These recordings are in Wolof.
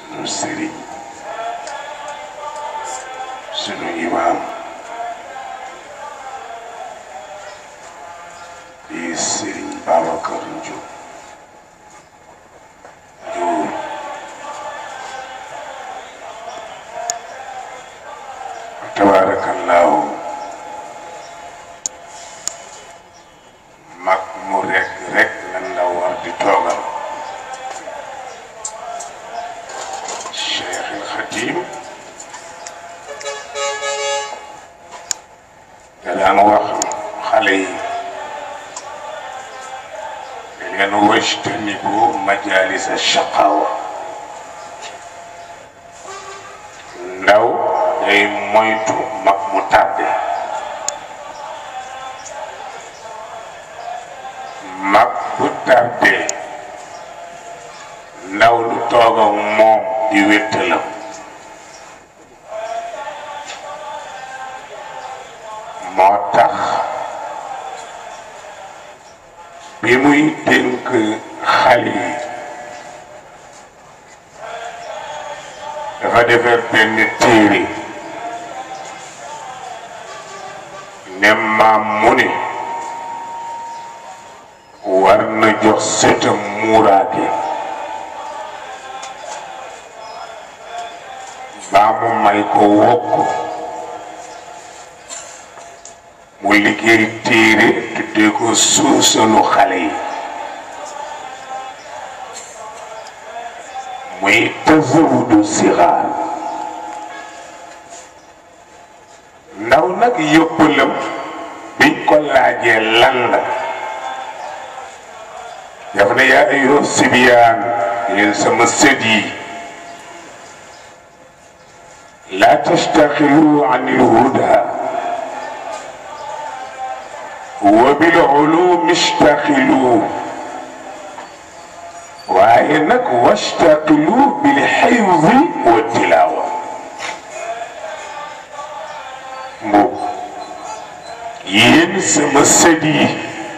sunu sëriñ sunu imaam di sëriñ Babacar Ndiour Ndiour tabaarakallaahu mag mu rekk rekk lan la war di toogal Cheikh al Xadim da daan wax xale yi da leen wajtanibu majalis shaqaawa ndaw day moytu mag mu tàdde mag bu tàdde ndaw lu toog ak moom di wéttalam moo tax bi muy dénk xale yi dafa defar benn téere ne maam mu ne war na jox sëtam muuraake baa mu may ko wokk mu liggéey téere tuddee ko suusalu xale yi muy tazawudu sixaar ndaw nag yóbbalam biñ ko laajee lan la daf ne yaa ayyuha sibiyaan yéen sama sët yi laa tastaxilu an ilhuda wa bil ulumi istaxilu waaye nag wastaqilu bil xifdi wa tilaawa mboob yéen sama sët yi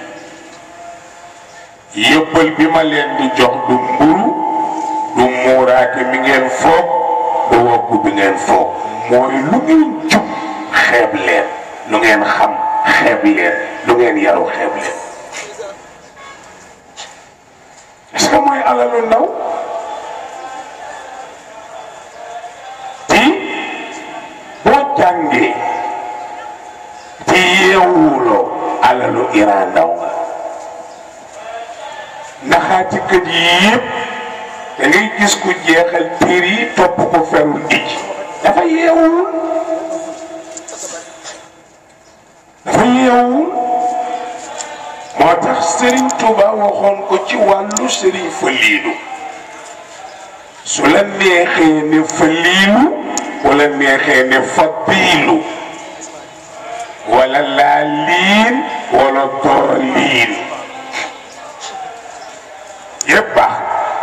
yëppal bi ma leen di jox du mburu du muuraake mi ngeen foog du woggu bi ngeen foog mooy lu ngeen jub xeeb leen lu ngeen xam xeeb leen lu ngeen yaru xeeb leen est-ce que mooy alalu ndaw ti boo jàngee ci yeewuloo alalu ira ndaw nga naxaati kët yi yëpp da ngay gis ku jeexal téer yi topp ko ferul ij dafa yeewul dafa yeewul moo tax Serigne Touba waxoon ko ci wàllu Serigne Faliilu su la neexee ne Faliilu wala neexee ne Fadiilu wala laaliin wala dooliin yëpp baax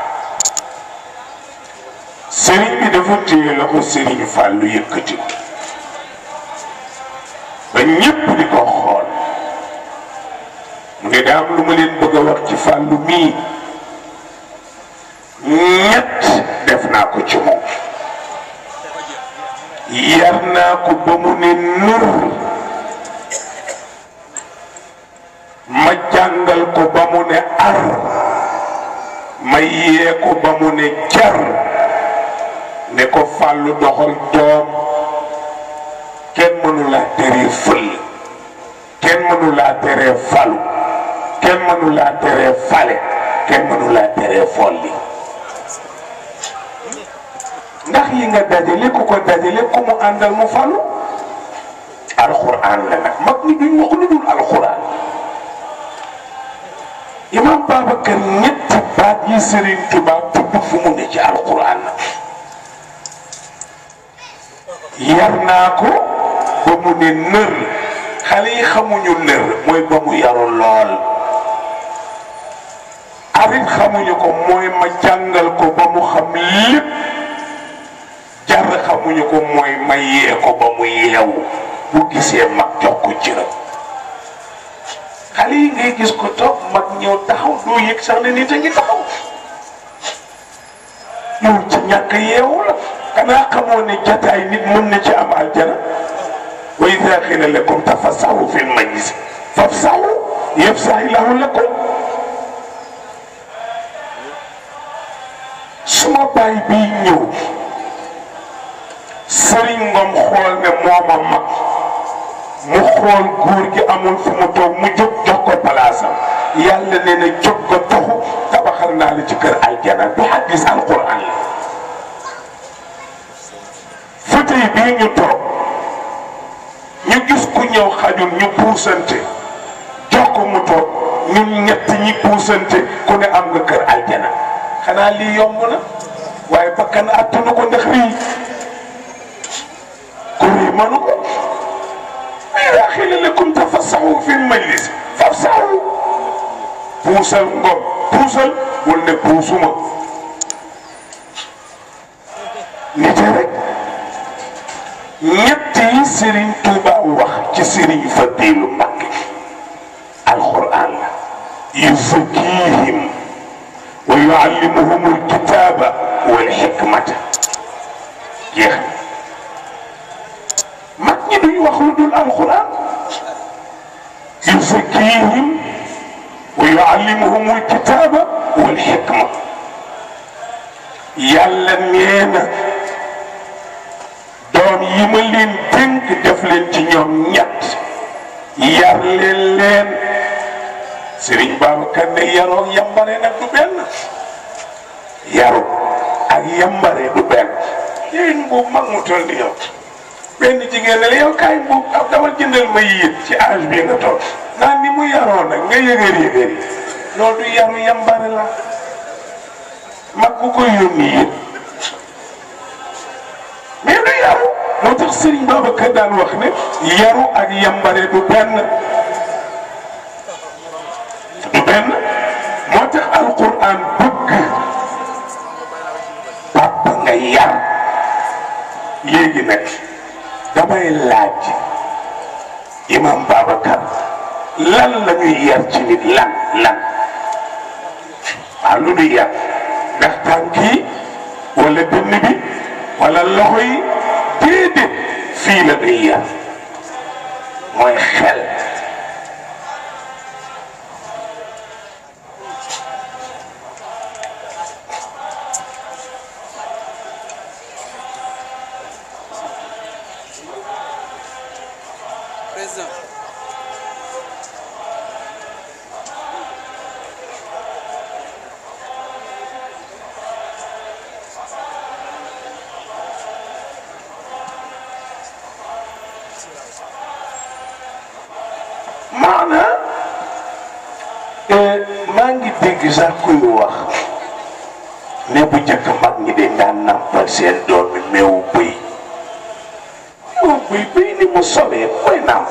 Serigne bi dafa téye loxo Serigne Fallou yëkkati ko ba ñépp di ko xool mu ne daa am lu ma leen bëgg a wax ci fàllu mii ñett def naa ko ci moom yar naa ko ba mu ne nër ma jàngal ko ba mu ne ar ma yee ko ba mu ne jar ne ko fàllu doxal doom kenn mënu laa teree fël kenn mënu laa teree falu kenn mënu laa teree fale kenn mënu laa teree folli ndax yi nga dajale ku ko dajale ku mu àndal mu falu alxuraan la nag mag ñi duñ wax lu dul alxuraan imam Babacar ñetti baat yi Serigne Touba tudd fu mu ne ci alxuraan nag yar naa ko ba mu ne nër xale yi xamuñu nër mooy ba mu yaru lool arit xamuñu ko mooy ma jàngal ko ba mu xam lépp jar xamuñu ko mooy ma yee ko ba mu yeewu bu gisee mag jox ko cëram xale yi ngay gis ko toog mag ñëw taxaw doo yëg sax ne nit a ngi taxaw yow ci ñàkk yeewu la xanaa xamoo ne jataay nit mën na ci am aljana wa ida qila lakum tafassahu fi lmajlis fafsahu yafsahi lahu lakum suma baay bii ñëw sëriñ ngom xool ne mooma mag mu xool góor gi amul fu mu toog mu jóg jox ko palaasam yàlla nee na jóg ko taxu tabaxal naa la ci kër aljana bi hadis alquran la fauteuil bii ñu toog ñu gis ku ñëw xajul ñu puusante jox ko mu toog ñun ñett ñi puusante ku ne am nga kër aljana xanaa lii yomb na waaye bakkan attanu ko ndax rii ku rii mënu ko ida xila lakum tafassahu fi majlis fafsahu puusal ngom puusal wul ne puusuma nite rek ñett yi Serigne Touba wax ci Serigne Fadilu Mbakke alquran la yuzakkihim wa yuallimuhum alkitaba wal hikmata jeex mag ñi duñ wax lu dul alquran yuzakkihim wa yuallimuhum alkitaba wal hikma yàlla nee na doom yi ma leen dénk def leen ci ñoom ñett yar leen leen Serigne Babacar ne yaroo yambare nag du benn yaru ak yambare du benn yéen boobu mag mu toll ni yow benn jigéen ne la yow kaay boobu ab dama jëndal ma yéet ci âge bi nga toll naan ni mu yaroo nag nga yëgër yëgër yi loolu du yaru yambare la mag bu ko yónni yéet mais du yaru moo tax Serigne Babacar daan wax ne yaru ak yambare du benn du benn moo tax alquran bëgg papa nga yar léegi nag damay laaj imam Babacar lan la ñuy yar ci nit lan lan waaw lu ñuy yar ndax tànk yi wala dënn bi wala loxo yi déedéet fii la ñuy yar mooy xel président maana maa ngi dégg sax kuy wax ne bu njëkk mag ñi dañ daan nampal seen doom mi meewu bëy meewu bëy bëy ni mu sobee koy namp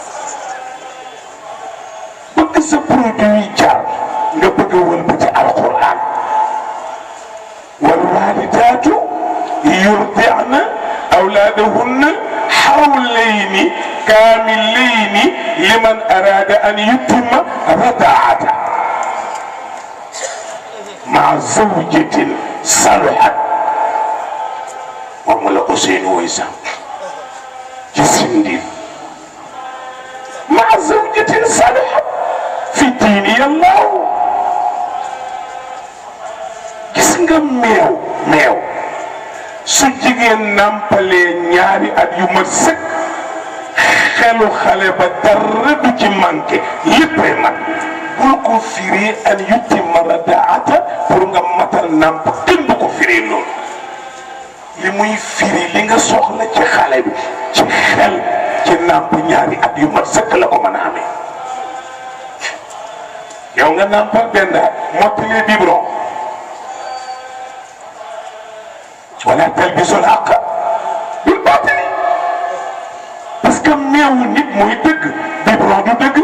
bëgg sa produit yi jaar nga bëgg a wëlbati alquran wal walidaatu yurdi'na awlaadahunna hawlayni kaamilayni liman araada an yutimma radaata maa zawjatin saluhat moom la Ousseynou woy sax ci sindin maa zawjatin saluhat fi diini yàllaaw gis nga meew meew su jigéen nampalee ñaari at yu mat sëkk xelu xale ba dara du ci manqué léppay mat bul ko firi an yutimma radaata pour nga matal namp kenn du ko firi loolu li muy firi li nga soxla ci xale bi ci xel ci namp ñaari at yu mat sëkk la ko mën a amee yow nga nampal benn at mottalee biberon wala talbisul haqq bil baatili parce que meewu nit mooy dëgg biberon du dëgg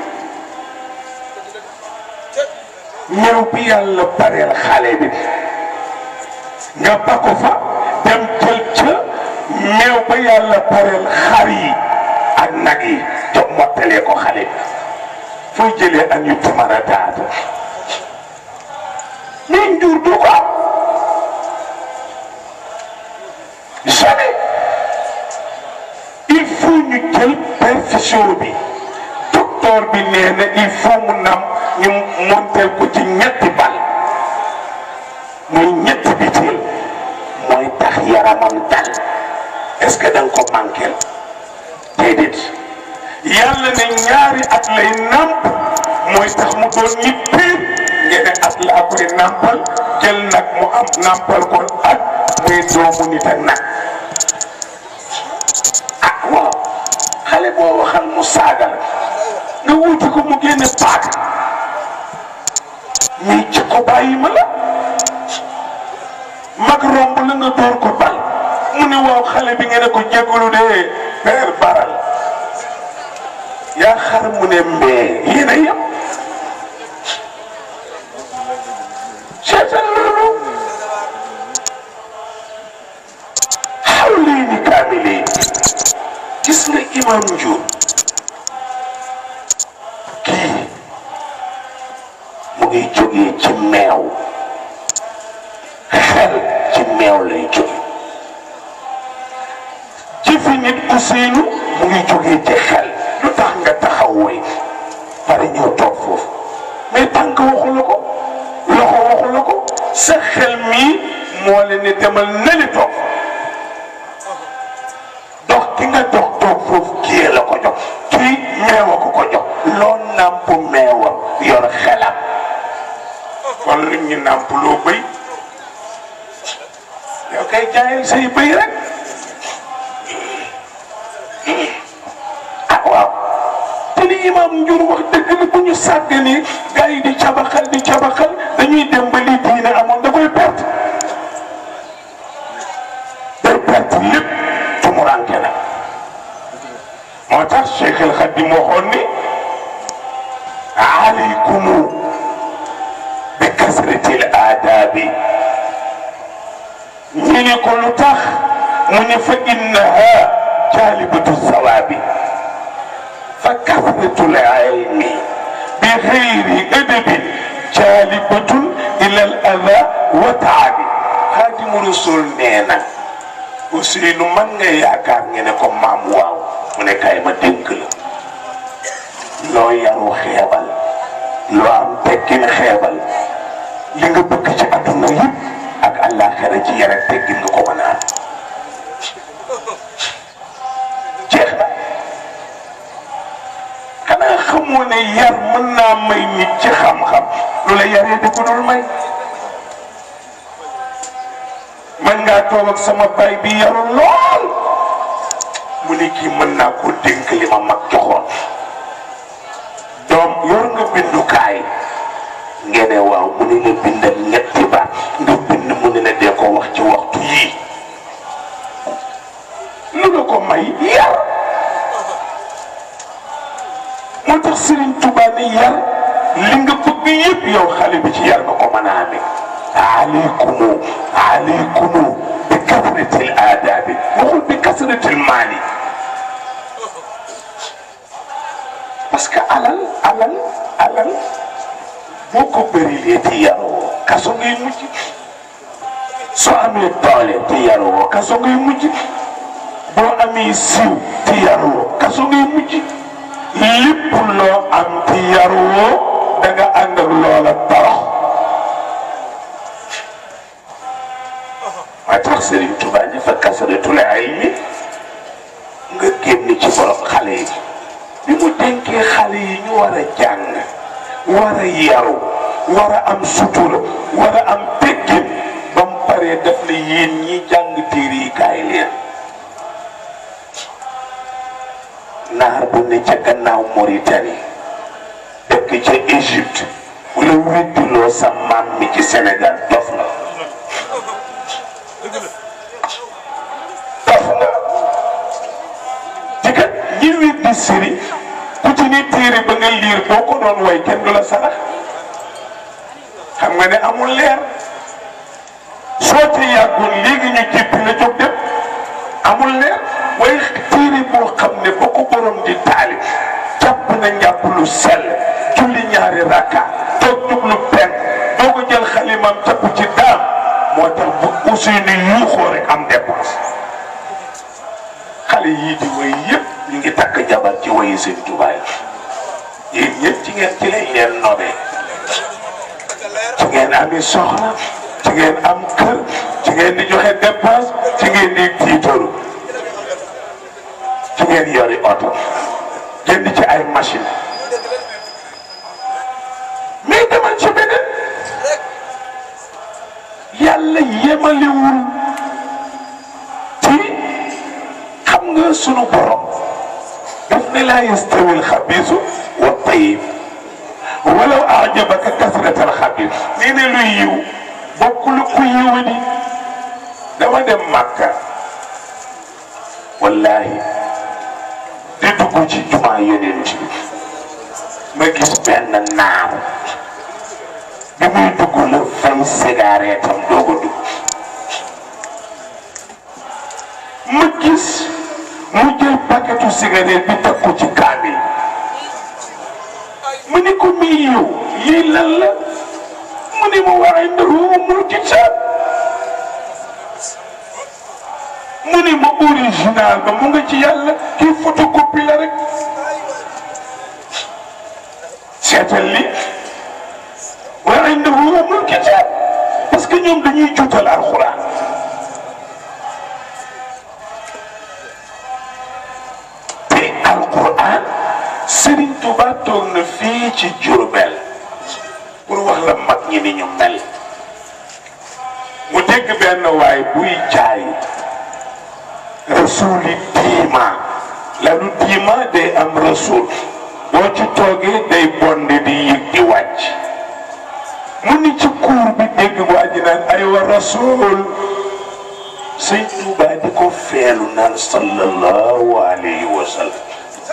meew bi yàlla pareel xale bi nga ba ko fa dem jël ca meew ba yàlla pareel xar yi ak nag yi jox mottalee ko xale bi fooy jëlee an yu tamara daata mais njur du ko am jamais il faut ñu jël perfusion bi docteur bi nee na il faut mu nam ñu monteel ko ci ñetti bal muy ñetti bitil mooy tax yaramam dal est-ce que da nga ko manqué déedéet yàlla ne ñaari at lay namp mooy tax mu doon nit piir ngeen at laa koy nampal jël nag mu am nampal ko at muy doomu nit ak nag ah waaw xale boo waxal mu saaga la nga wuti ko mu génne paaka mais ci ko bàyyi ma la mag romb la nga door ko bal mu ne waaw xale bi ngeen ko jégalu de père baral yaa xar mu ne mbee yéen a yem seetal loolu xaw lii ni kaamile gis nga imam Ndiour kii mu ngi jógee ci meew xel ci meew lay jóge jëfi nit Ousseynou mu ngi jógee ci xel lu tax nga taxaw woy pare ñëw toog foofu mais tànk waxu la ko loxo waxu la ko sa xel mii moo leen ne demal neli toog dox ki nga dox toog foofu kii la ko jox kii meewa ko ko jox loo nàmp meewam yor xelam kon lu ñu nàmp loo bëy yow kay jaayal say bëy rek ah waaw te li imam Ndiour wax dëgg la bu ñu sàgganee gars yi di cabaxal di cabaxal dañuy dem ba li diine amoon da koy perte day perte lépp tumuranke na moo tax Cheikh El Khadim waxoon ni alaykumu bi kasratil aadaabi ñu ne ko lu tax mu ne fa innaha jaalibatu sawaabi fa kasratul ilmi bi xayri adabin jaalibatun ila al ada wa taabi xaadimu rasul nee na Ousseynou man nga yaakaar ngeen ne ko maam waaw mu ne kaay ma dénk la loo yaru xeebal loo am tekkin xeebal li nga bëgg ci adduna yëpp ak àllaaxira ci yar ak teggin nga ko mën a am jeex na xanaa xamoo ne yar mën naa may nit ci xam-xam lu la yaree di ko dul may man ngaa toog ak sama baay bi yaru lool mu ne kii mën naa koo dénk li ma mag joxoon doom yor nga bindukaay ngeen ne waaw mu ne la bindal ñetti baat nga bind mu ne la dee ko wax ci waxtu yii lu la ko may yar moo tax Serigne Touba ne yar li nga bëgg yëpp yow xale bi ci yar nga ko mën a amee aleykumu aleykumu bi kasratil aadaabi waxul bi kasratil maali parce que alal alal alal boo ko bërilee te yaroo kaso ngay mujj soo amee doole te yaroo kaso ngay mujj boo amee siiw te yaroo kaso ngay mujj lépp loo am te yaroo da nga ànd ak loola torox maa tax Serigne Touba ñu fa kasaratul ilmi nga génn ci borom xale yi bi mu dénkee xale yi ñu war a jàng war a yaru war a am sutura war a am teggin ba mu paree def na yéen ñi jàng téere yi kaay leen naar bu ne ca gannaaw Mauritanie dëkk ca Égypte wala weddiloo sa maam mi ci Sénégal dof na dof na ci kat ñi weddi siri ku ci ni téere ba nga liir boo ko doon way kenn du la sarax xam nga ne amul leer soo ci yàggul léegi ñu jéppi la jóg dem amul leer waaye téere boo xam ne boo ko borom di taalif jàpp na njàpp lu sell julli ñaari rakka toog jublu penk doo ko jël xalimam jàpp ci daam moo tax bu Ousseynou yuuxoo rek am dépense xale yii di woy yëpp ñu ngi takk jabar ci woyi seen tubaay yéen ñëpp ci ngeen ci lañ leen nobee ci ngeen ami soxna ci ngeen am kër ci ngeen di joxe dépense ci ngeen di tiitaru ci ngeen yori oto jënd ci ay machine mais demal ci beneen yàlla yemalewul ci xam nga sunu borom daf ne laa yastawi alxabiisu wa tayib walaw ajabaka kasratal xabiis nee ne luy yiw bokkul ku yiw di dama dem màkka wallahi di dugg ci jumaa yonent bi ma gis benn naar bi muy dugg la fay cigarette am doog a dugg ma gis mu jël paquetu cigarette bi teg ko ci kaamil mu ni ko mii yow lii lan la mu ni ma waxee ndax mul kitaab mu ni ma original ba mu nga ci yàlla kii photocopie la rek seetal li waxee ndax mul kitaab parce que ñoom dañuy juutal alxuraan te alquran Serigne Touba toog na fii ci Diourbel pour wax la mag ñi ni ñu mel mu dégg benn waay buy jaay rasuli diima lalu diima day am rasul boo ci toogee day bonde di yëg di wàcc mu ni ci kuur bi dégg waa ji naan ay wa rasul sëñ Touba di ko feelu naan sallallahu alayhi wa sallam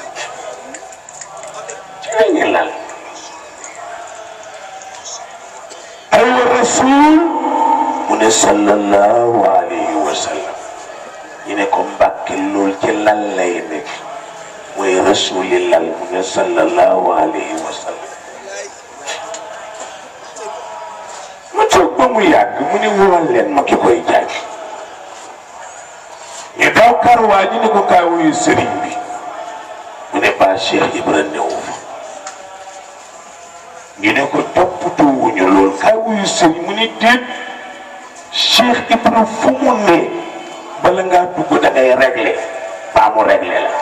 ci la ñu lal ay wa rasul mu ne sallallahu alayhi wa sallam ñu ne ko mbàkke lool ci lal lay nekk mooy rasuli lal mu ne sallallahu alayhi wa sallam mu toog ba mu yàgg mu ne wool leen ma ki koy jaay ñu daw kar waa ji ne ko kaay wuyu sëriñ bi mu ne ba Cheikh Ibra newu fa ñu ne ko toppatoo wuñu lool kaay wuyu sëriñ mu ne déet Cheikh Ibra fu mu ne bala ngaa dugg da ngay réglé baa mu réglé la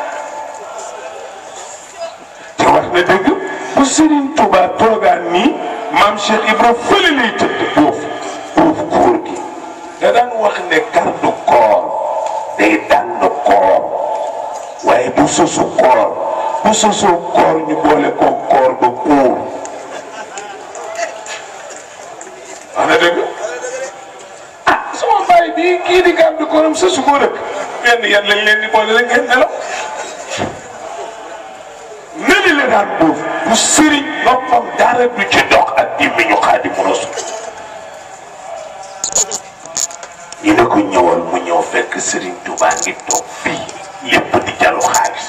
te wax na dëgg bu sëriñ Touba toogaan nii maam Cheikh Ibra fële lay tëdd boofu boofu góor gi da daan wax ne garde corps day dànd koor waaye bu sosu koor bu sosu koor ñu boole ko koor ba buur wax na dëgg ah sama baay bii kii di gàddu kooram sosu ko rek benn yan lañ leen di boole rek ngeen nelaw neli la daan buuf bu sëriñ noppam dara du ci dox ak dimmi ñu Xaadimu Rasuul ñu ne ko ñëwal mu ñëw fekk Serigne Touba ngi toog fii lépp di jalu xaalis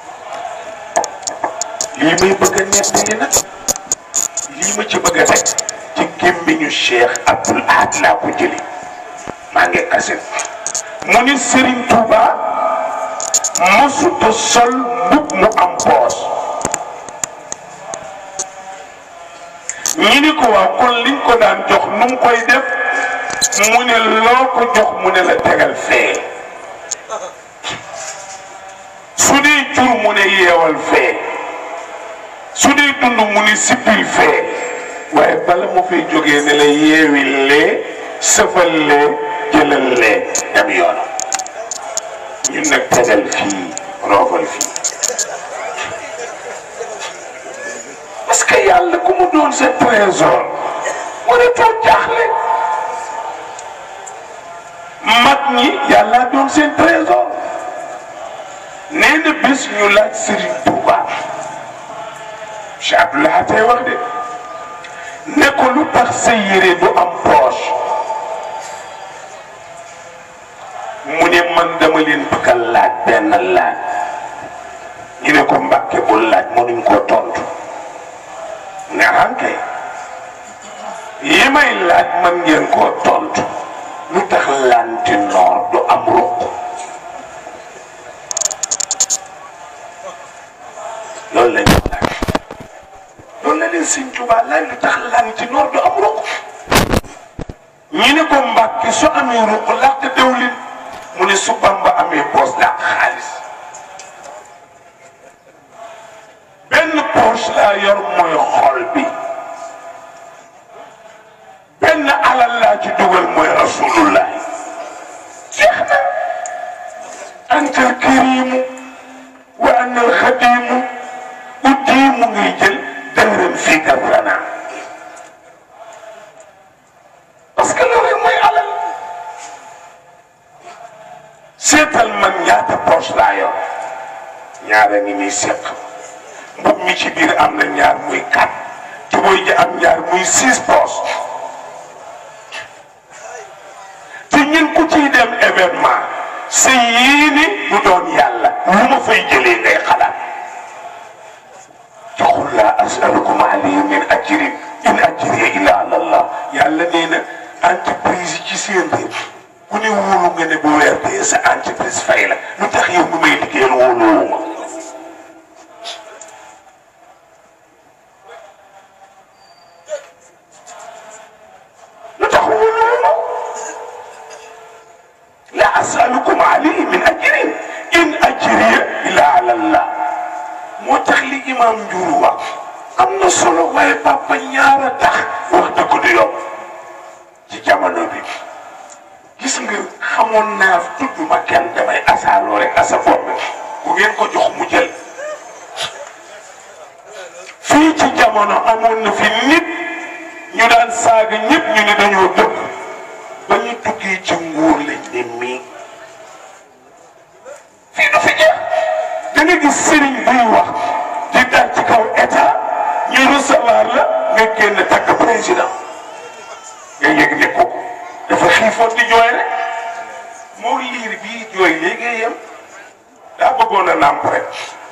lii may bëgg a nettali nag lii ma ci bëgg a rek ci gémmiñu Cheikh Abdoul Ahad laa ko jëli maa ngi kaset mu ni Serigne Touba mosuta sol mbub mu am poos ñi ni ko waaw kon liñ ko daan jox nu mu koy def mu ne loo ko jox mu ne la tegal fee su dee jur mu ne yeewal fee su dee dund mu ne sippil fee waaye bala mu fay jógee ne la yeewil lee sëfal lee jëlal lee dem yoonam ñun nag tegal fii roofal fii parce que yàlla ku mu doon sa trésor waratoo jaaxle mag ñi yàlla doon seen trésor nee na bés ñu laaj Serigne Touba Cheikh Abdoulaye tey wax de ne ko lu tax sa yére du am poche mu ne man dama leen bëgg a laaj benn laaj ñu ne ko mbàkke bu laaj mënuñ koo tontu ne ankay yi may laaj man ngeen koo tontu lu tax lanti noor du am ruq wallaay lu tax lan ci noor du am ruq ñu ne ko mbàkki su amee ruq làq dëwlin mu ne su Bamba amee poos làq xaalis benn poche laa yor mooy xol bi benn alal laa ci dugal mooy rasulullah jeex na anta alkarimu wa ana alxadimu uddiimu ngay jël dërëm fii kasrana parce que loolu mooy alal seetal man ñaata poche laa yor ñaara ngi muy seq mbub mi ci biir am na ñaar muy quatre tubóy ji am ñaar muy six poches te ñun ku ciy dem événement sa yéene du doon yàlla lu ma fay jëlee ngay xalaat joxul laa asalukum alayhi min ajrin in ajriya illa ala allah yàlla nee na entreprise yi ci seen réew ku ne wóolu nga ne bu weer dee sa entreprise fay la lu tax yow mi may liggéeyal wóoluwuma lu tax wóoluwuma la asalukum alayhi min ajrin in ajriya illa ala allah moo tax li imam Ndiour wax am na solo waaye papa ñaara tax wax dëgg du yomb ci jamono bi gis nga xamoon naa tudd ma kenn damay asaaloo rek asa bopp bu ngeen ko jox mu jël fii ci jamono amoon na fi nit ñu daan saaga ñëpp ñu ne dañoo dëkk ba ñu duggee ci nguur lañ ne mii fii du fi jeex da nga gis sëriñ buy wax di dal ci kaw état ñu recevoir la nga génn takk président nga yëg ne ko dafa xiifoon di jooy rek moo liir bii jooy léegi yem daa bëggoon a nàmp rek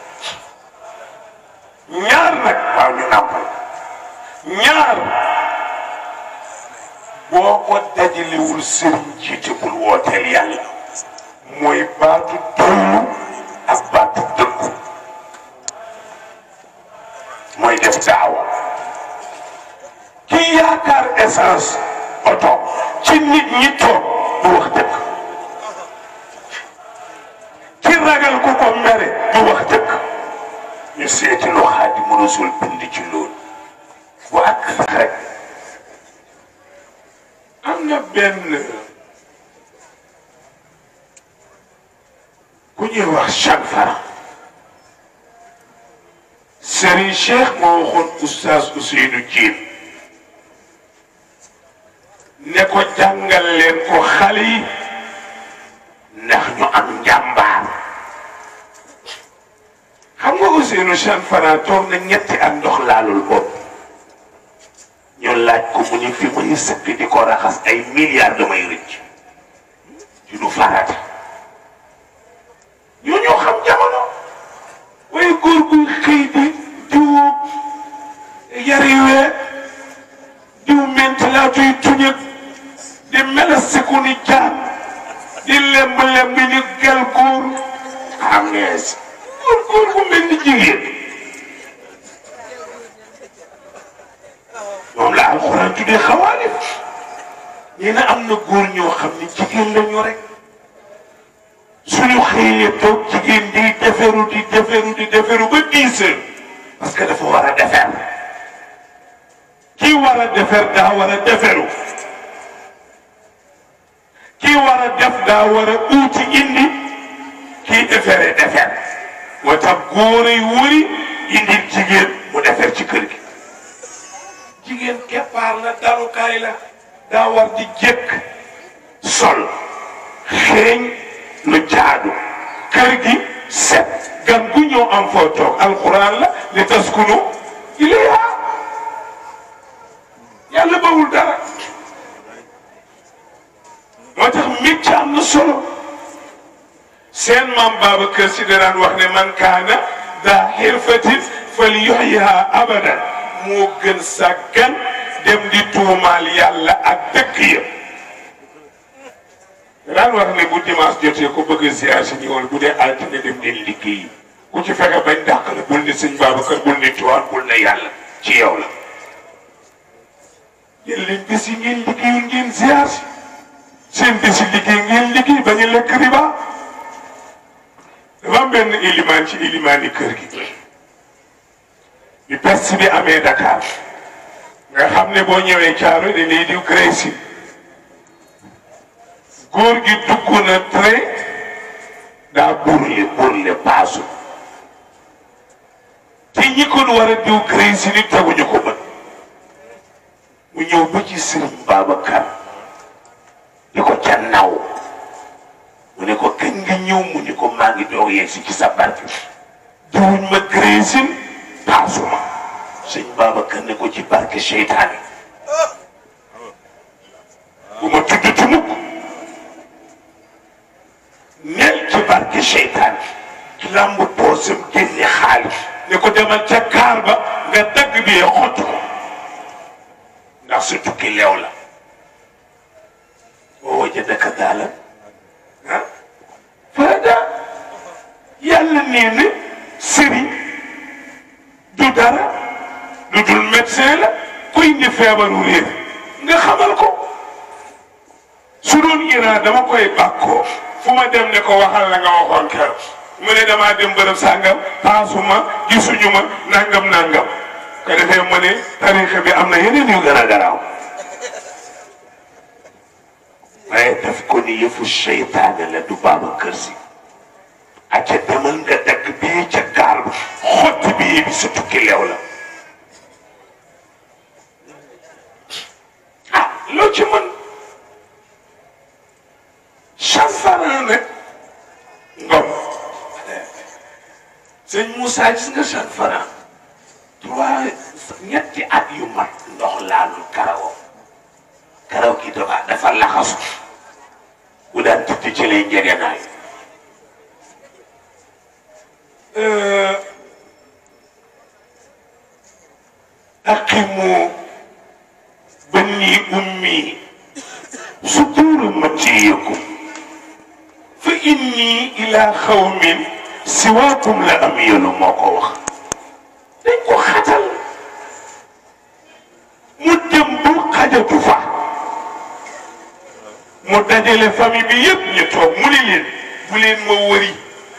ñaar nag waaw ñu nàmpal ñaar boo ko dajalewul sëriñ jiite bul wooteel yàlla mooy baatu doylu ak baatu dëggu mooy def daawa ki yaakaar essence oto ci nit ñi toog du wax dëgg ki ragal ku ko mere du wax dëgg ñu seeti lu Xaadimu Rasuul bind ci loolu bu ak rek am na benn ku ñuy wax Cheikh Fara Serigne Cheikh moo waxoon oustaz Ousseynou Diène ne ko jàngal leen ko xale yi ndax ñu am njàmbaar xam nga Ousseynou Cheikh Fara toog na ñetti at ndox laalul bopp ñu laaj ko mu ni fi muy sëkk di ko raxas ay milliards damay rëcc ci du farata ñoo ñoo xam jamono waaye góor guy xëy di diw yari wee diw mentilaatuy tuñëg di melasiku ni jaan di lemb lemb ni gel góor xam ngees góor góor gu mel ni jigéen moom la alxuraan tuddee xawaali nee na am na góor ñoo xam ne jigéen lañu rek suñu xëyee toog jigéen di deferu di deferu di deferu ba dix heures parce que dafa war a defer kii war a defer daa war a deferu kii war a def daa war a uuti indi kii deferee defer moo tax góor yi wëri indil jigéen mu defer ci kër gi jigéen keppaar la dalukaay la daa war di jëkk sol xeeñ lu jaadu kër gi set gan gu ñëw am foo toog alxuraan la li taskunu ilayha yàlla bawul dara moo tax métier am na solo seen maam Babacar Si daan wax ne man kaana daa xirfatin fal yuxyiha abadan moo gën sàggan dem di tuumaal yàlla ak dëkk yëpp daan wax ne bu dimanche jotee ko bëgg a ziar si ñëwal bu dee altine dem leen liggéeyi ku ci fexe bañ dàq la bul ne sëñ Babacar bul ne Tiwaan bul ne yàlla ci yow la jël leen bés yi ngeen liggéeyul ngeen ziar si seen bés yi liggéey ngeen liggéey bañ a lekk riba dafa am benn ilimaan ci ilimaani kër gi bi peste bi amee Dakar nga xam ne boo ñëwee caaro da lay diw Crécy góor gi dugg na train daa burle burle paasu te ñi ko war a diw Crécy ni teguñu ko bët mu ñëw ba ci Sëriñ Babacar di ko ca naw mu ne ko kañ nga ñëw mu ni ko maa ngi doog yegg si ci sa barke diwuñ ma Crécy paasuma sëñ Babacar ne ko ci barke seytaane bu ma tudd ci mukk nel ci barke seytaane lamb poosam génne xaalis ne ko demal ca kaar ba nga dagg bi xott ko ndax su tukki leew la boo wajadaka daala ah faada yàlla nee na sëriñ du dara lu dul médecin la kuy indi feebaru réer nga xamal ko su doon Iran dama koy bàkkoo fu ma dem ne ko waxal la nga waxoon keroog mu ne damaa dem bërëb sàngam paasuma gisuñu ma nangam nangam ko defee mu ne tarixa bi am na yeneen yu gën a garaaw waaye daf ko ni yëfu seytaane la du baaba kër si acca demal nga dagg bii ca gaal ba xotti bii bi sa tukki leew la ah loo ci mën chanfaran nag ngom sëñ Moussa gis nga chanfaran trois ñetti at yu mat ndox laalul karawam karaw gi dafa dafa laxasu bu daan tëdd ci lay njegenaay aqimu banni ummi suduru matiyakum fa inni ila xawmin siwaakum la am yelu moo ko wax dañ ko xatal mu dem bu xajatu fa mu dajale famille bi yëpp ñu toog mu ne leen bu leen ma wëri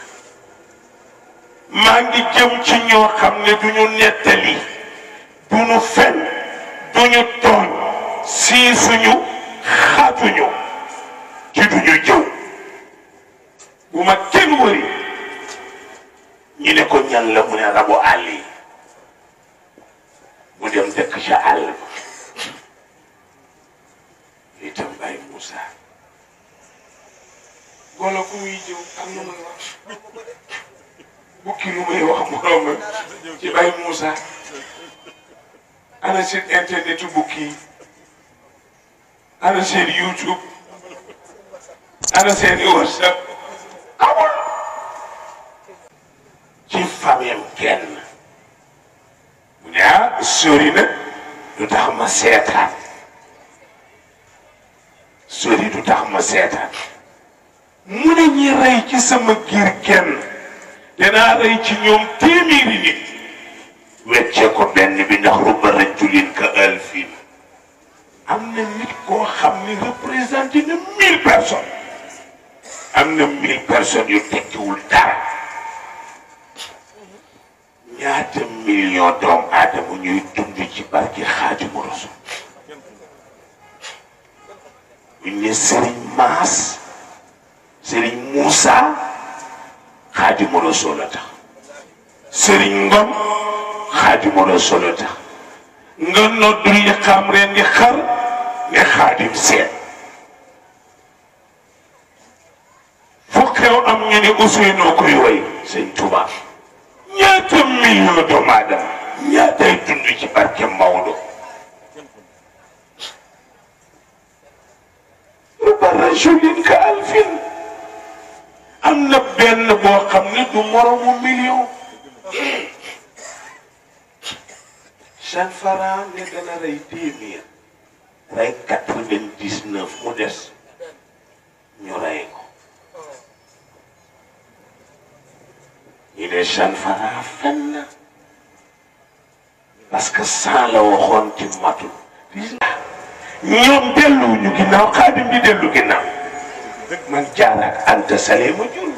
maa ngi jëm ci ñoo xam ne du ñu nettali du ñu fen du ñu tooñ sii suñu xaatuñu ci du ñu jëw bu ma kenn wëri ñu ne ko ñan la mu ne rabu àll yi mu dem dëkk ca àll ba itam Baye Moussa golo ku muy jëw am na muy wax bukki lu muy wax moroom ci Baye Moussa ana seen internet bukki yi ana seen YouTube ana seen WhatsApp amul ci famille kenn mu ne ah sori na lu tax ma seetaan sori du tax ma seetaan mu ne ñi rey ci sama giir kenn danaa rey ci ñoom téeméeri nit wecce ko benn bi ndax rubba rajulin ka alfin am na nit koo xam ne représenté na mille personnes am na mille personnes yu tekkiwul dara ñaata million doomu aadama ñuy dund ci barki Xaadimu Rasul buñ ne Serigne Maas Serigne Moussa Xaadimu Rasul la tax Serigne Ngom Xaadimu Rasul la tax nga noddu li xam ren di xar ne Xaadim Seen fu xew am ñu ne Ousseynou koy woy Sëñ Tuubaa ñaata million doomu aadama ñaatay dund ci barke Maodo rubba rajulin ka alfin am na benn boo xam ne du moromu million Cheikh Fara ne dana rey téeméer rey quatre-vingt-dix-neuf mu des ñu rey ko ñu ne Cheikh Fara fen na parce que cent la waxoon ci matul ñoom delluwuñu ginnaaw xaadim di dellu ginnaaw man jaara ak anta sale ma jur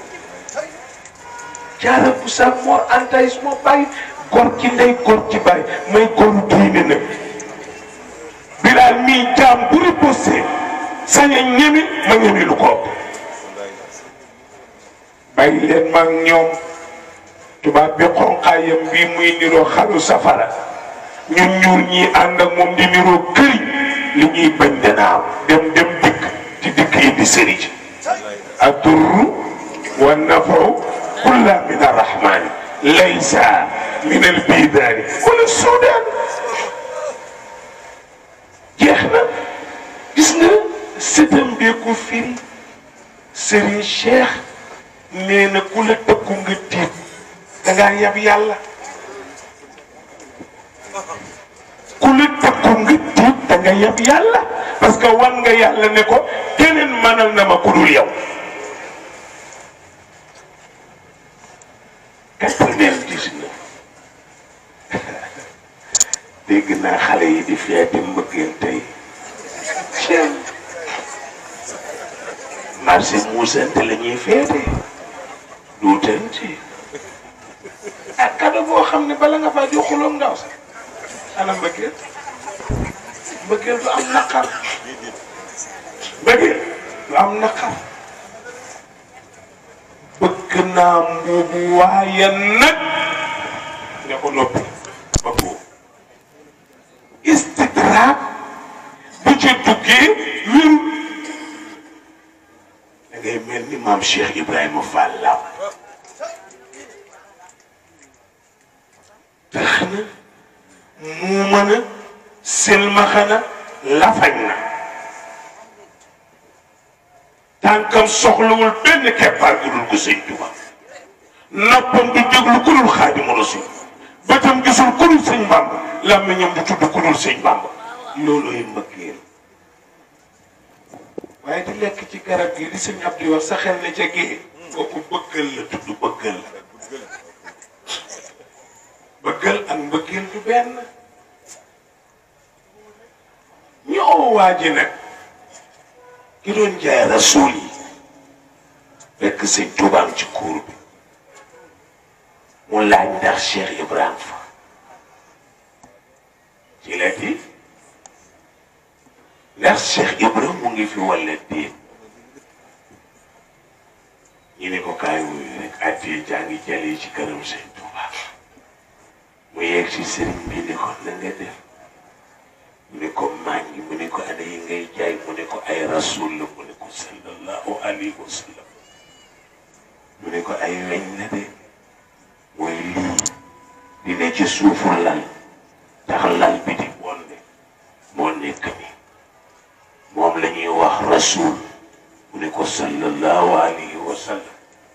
jaara bu sa moor anta is moo bàyyi gor ci ndey gor ci bàyyi may goru diine nag bilaal mii jaam bu riposté sañ a ñemi ma ñemi lu ko bàyyi leen maag ñoom tubaab bi xonqaayam bii muy niroo xalu safara ñun ñuur ñii ànd ak moom di niroo këriñ li ñuy bañ dana am dem dem dikk ci dikk yi di sëriñ addurru wa nafaw kulla min arrahmani laysa min albidaani wala suudaan jeex na gis nga sëtam bee ko firi Serigne Cheikh nee na ku la tëkku nga tiit da ngaa yab yàlla ku la tëkku nga tiit da nga yab yàlla parce que wan nga yàlla ne ko keneen mënal na ma ku dul yow. quatre-vingt-dix-neuf dégg naa xale yi di feeti mbëggeel tey ceen marché muusante la ñuy feete duutante ak kado boo xam ne bala nga faa jox xuloom ndaw sax ana mbëggeel mbëggeel du am naqar mbëggeel du am naqar bëgg naa mbuubu waaye nag nga ko noppi ba boobu istidraab bu ci duggee wéru da ngay mel ni maam Cheikh Ibrahima Fall Law tax na mu mën a silmaxana lafañ na tànkam soxlawul benn keppaar gu dul ko sëñ Tuba noppam du déglu ku dul Xaadimu Rasuul bëtam gisul ku dul sëñ Bàmba làmmiñam du tudd ku dul sëñ Bàmba loolooy mbëggeel waaye di lekk ci garab gi li sëñ Abdi wax sa xel ne ca gée kooku bëggal la tudd bëggal la bëggal ak mbëggeel du benn ñoo waaji nag ki doon jaay rasuul yi fekk sëñ Tuubaam ci kuur bi mu laaj ndax Cheikh Ibrahima fa ci la di ndax Cheikh Ibrahima mu ngi fi walla déet ñu ne ko kaay wuyu rek addi jaa ngi jëlee ci këram sëñ Tuuba mu yegg ci sëriñ bi ni ko na nga def mu ne ko maa ngi mu ne ko ana yi ngay jaay mu ne ko ay rasul la mu ne ko sallallahu alayhi wa sallam mu ne ko ay weñ la de mooy lii di ne ci suufu lal tax lal bi di bonde moo nekk ni moom la ñuy wax rasul mu ne ko sallallahu alayhi wa sallam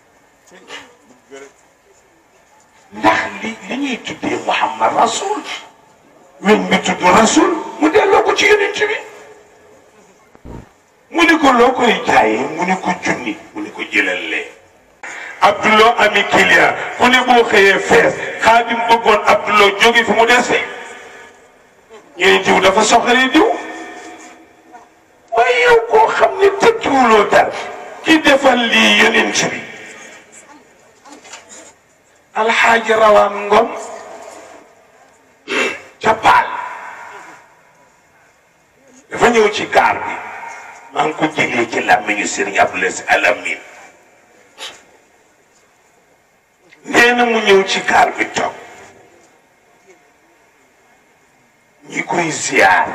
ndax li li ñuy tuddee Muhammad rasul weñ bi tudd rasul mu delloo ko ci yonent bi mu ni ko loo koy jaayee mu ni ko junni mu ni ko jëlal lee Abdullah ami client ku ne boo xëyee fees xaadim bëggoon Abdullah jóge fi mu dese ñu ne diw dafa soxale diw waaye yow koo xam ne tekkiwuloo dara ki defal lii yonent bi alxaaji rawaan ngom ca paal dafa ñëw ci gaar bi maa ngi ko jéglee ci làmmiñu Sëriñ Abdoulaye Si Alamin nee na mu ñëw ci gaar bi toog ñi koy ziyaar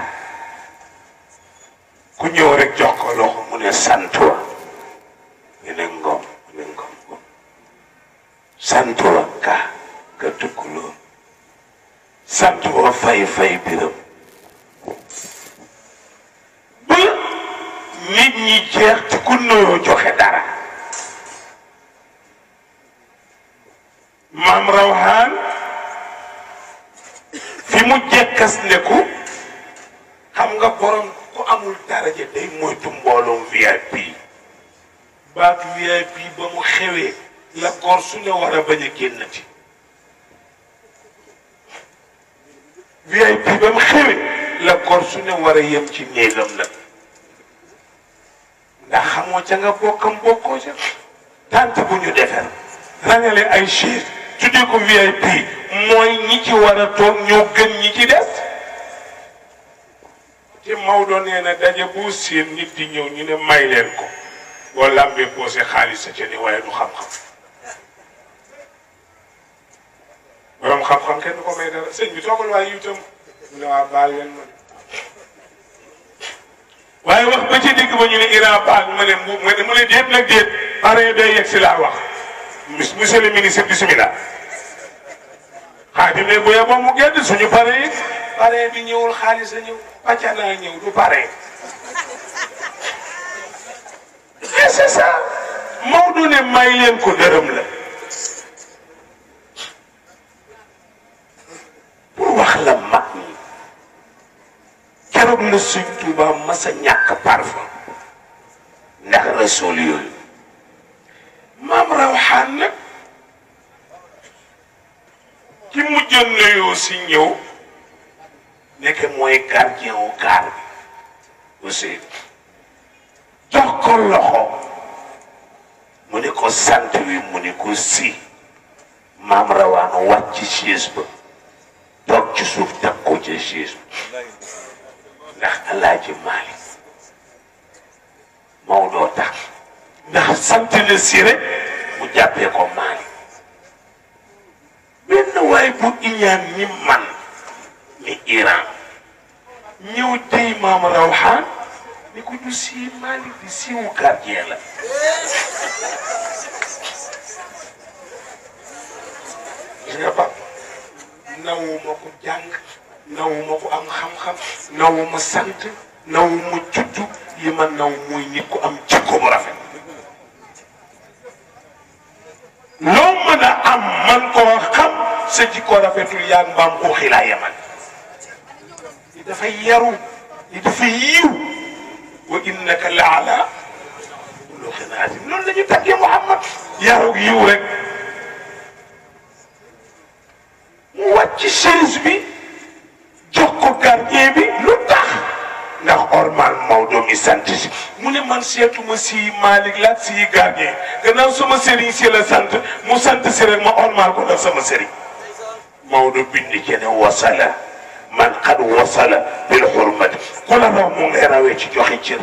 ku ñëw rek jox ko loxo mu ne sant wa ñu ne ngom mu ne ngom ngom sant wa ka ka tukkuloo sant wa fay fay biram ba nit ñi jeex te ku nuyoo joxe dara maam rawhaan fi mu jekkas ne ku xam nga borom ku amul daraja day moytu mbooloom VIP baatu VIP ba mu xewee la góor su ne war a bañ a génnati VIP ba mu xewee la gor su ne war a yem ci néegam nag ndax xamoo ca nga bokkam bokkoo ca tant bu ñu defar rangale ay chaise tuddee ko VIP mooy ñi ci war a toog ñoo gën ñi ci des te Maodo nee na daje bu seen nit di ñëw ñu ne may leen ko boo lambee posé xaalis sa ca ni waaye du xam-xam borom xam-xam kenn du ko may dara sëñ bi toogal waaye itam mu ne waa baal leen ma waaye wax ba ci digg ba ñu ne Iran baal ma ne mu mu ne mu ne déet nag déet pare day yegg si laa wax monsieur le ministre bisimilah xaadim ne bu yeboo mu gedd suñu pare yi pare bi ñëwul xaalis a ñëw pàcca naa ñëw du pare et c'est ça Maodo ne may leen ko dërëm la pour wax la mag ñi keroog la suñ Tuuba mas a ñàkk parfum ndax rasul yooyu maam rawxaan nag ki mujjoon nuyoo si ñëw nekk mooy gardien wu gaar bi aussi jox ko loxo mu ne ko sant wi mu ne ko si maam rawaan wàcc ci chaise ba toog ci suuf teg ko ca chaise ba ndax alaaji Maalik Maodo tax ndax sant na si rek mu jàppee ko Maalik benn waay bu iñaan ni man ni Iran ñëw tey maam rawxaan ni ko du sii Malick di siiwu gardien la gis nga ba nawuma ko jàng nawuma ko am xam-xam nawuma sant nawuma juddu li ma naw mooy nit ku am jikko bu rafet loo mën a am man koo xam sa jikko rafetul yaa mbaam ko xilaa yaman li dafay yaru li dafay yiw wa innaka la ala xuluqin azim loolu la ñu tàggee Muhammad yaru yiw rek mu wàcc chaise bi jox ko gardien bi lu tax ndax ormal Maodo mi sant si mu ne man seetuma si Malick la si gardien gannaaw sama sëriñ si la sant mu sant si rek ma ormal ko ndax sama sëriñ Maodo bind ci ne wasala man xad wasala bil xurmati ku la raw mu ngay rawee ci joxe cër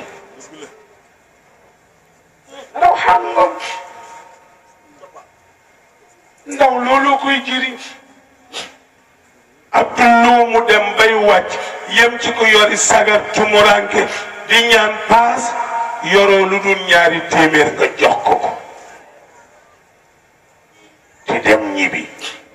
raw xam nga ndaw looloo koy jëriñ Abdullu mu dem bay wàcc yem ci ko yori sagar tumuranke di ñaan paas yoroo lu dul ñaari téeméer nga jox ko ko te dem ñibbi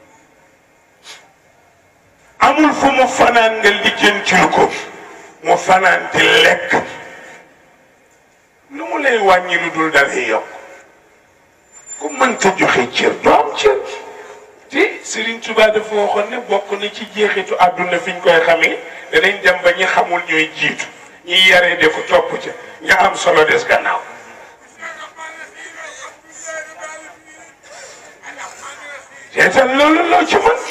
amul fu mu fanaan nga lijjantil ko mu fanaan di lekk lu mu lay wàññi lu dul dalay yokk ku mënta joxe cër doo am cër te Serigne Touba dafa waxoon ne bokk na ci jeexitu àdduna fi ñu koy xamee danañ dem ba ñi xamul ñooy jiitu ñi yaree de ko topp ca nga am solo des gannaaw seetal loolu loo ci mën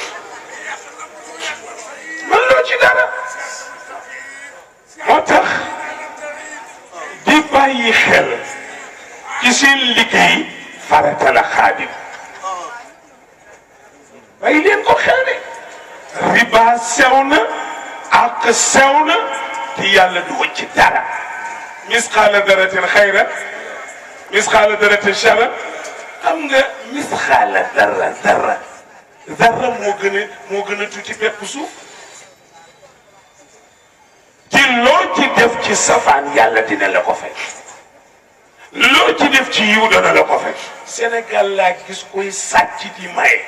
mën loo ci dara moo tax di bàyyi xel ci seen liggéey farata la xaadim bàyyi leen ko xel de riba sew na ak sew na te yàlla du wëcc dara misxaala daratin xayra misxaala daratin shara xam nga misxaala dara dara dara moo gën a moo gën a tuuti bépp suuf ci loo ci def ci safaan yàlla dina la ko fekk loo ci def ci yiw dana la ko fekk Sénégal laa gis koy sàcc di maye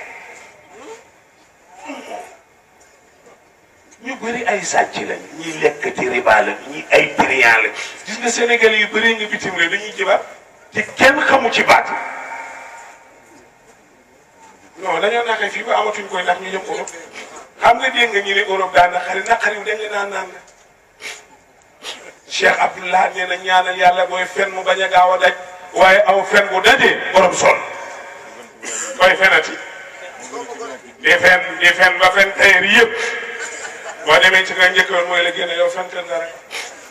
ñu bëri ay sàcc lañ ñi lekk ci riba la ñi ay trian la gis nga Sénégal yu bëri nga bitim réew dañuy jibaat te kenn xamu ci baat non dañoo naxee fii ba amatuñ koy ndax ñu jëm Europe xam nga dégg nga ñu ne Europe daan naqari naqari dañ la naan naan Cheikh Abdullah nee na ñaanal yàlla booy fen mu bañ a gaaw a daj waaye aw fen bu dajee borom sol koy fenati di fen di fen ba fen tayeer yëpp boo demee ci nga njëkkoon mooy la génne yow fentel nga rek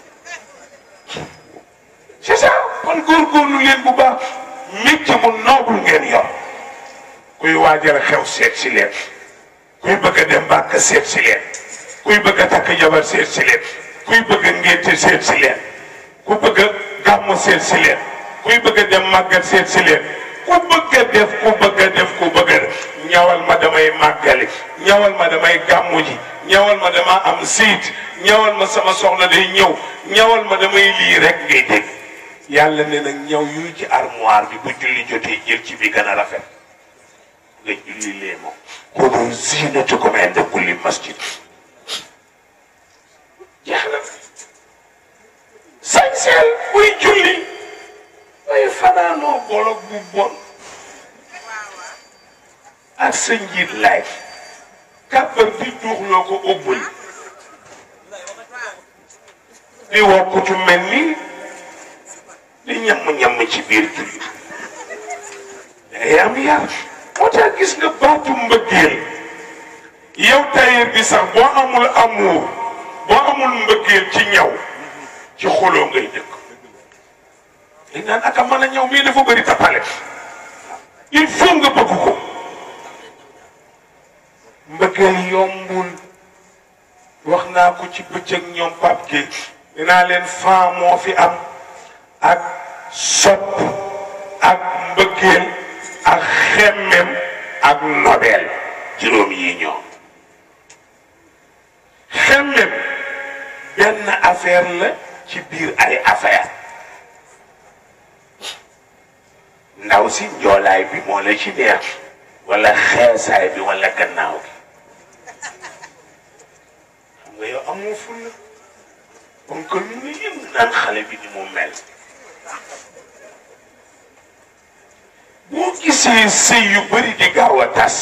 c'est ça kon góorgóorlu leen bu baax métier mu noble ngeen yor kuy waajal xew seet si leen kuy bëgg a dem bàkk seet si leen kuy bëgg a takk jabar seet si leen kuy bëgg a ngénte seet si leen ku bëgg a gàmmu seet si leen kuy bëgg a dem màggal seet si leen ku bëgg a def ku bëgg a def ku bëgg a def ñawal ma damay màggali ñawal ma damay gàmmu ji ñawal ma dama am siit ñawal ma sama soxna day ñëw ñawal ma damay lii rek ngay dégg yàlla ne nag ñaw yu ci armoire bi bu julli jotee jël ci bi gën a rafet nga julli lee moom xudu zinatakum inda kulli masjid jeex na sañseel buy julli way fanaanoo bolog bu bon ak sa njiit laay kàbbar di duuxloo ko ëbbal di wokkutu mel ni di ñamm-ñamm ci biir julli dangay am yar moo tax gis nga baatu mbëggeel yow tailleur bi sax boo amul amour boo amul mbëggeel ci ñaw ci xoloo ngay dëkk dañ naan aka mën a ñaw mii dafa bëri tapale il faut nga bëgg ko mbëggeel yombul wax naa ko ci bëccëg ñoom Pape Gueye dinaa leen fan moo fi am ak sopp ak mbëggeel ak xemmem ak nobel juróom yi ñoom xemmem benn affaire la ci biir ay affaire ndaw si njoolaay bi moo la ci neex wala xeesaay bi wala gannaaw gi xam nga yow amoo fulla kon que lu nga yëngu naan xale bi ni mu mel boo gisee sëy yu bëri di gaaw a tas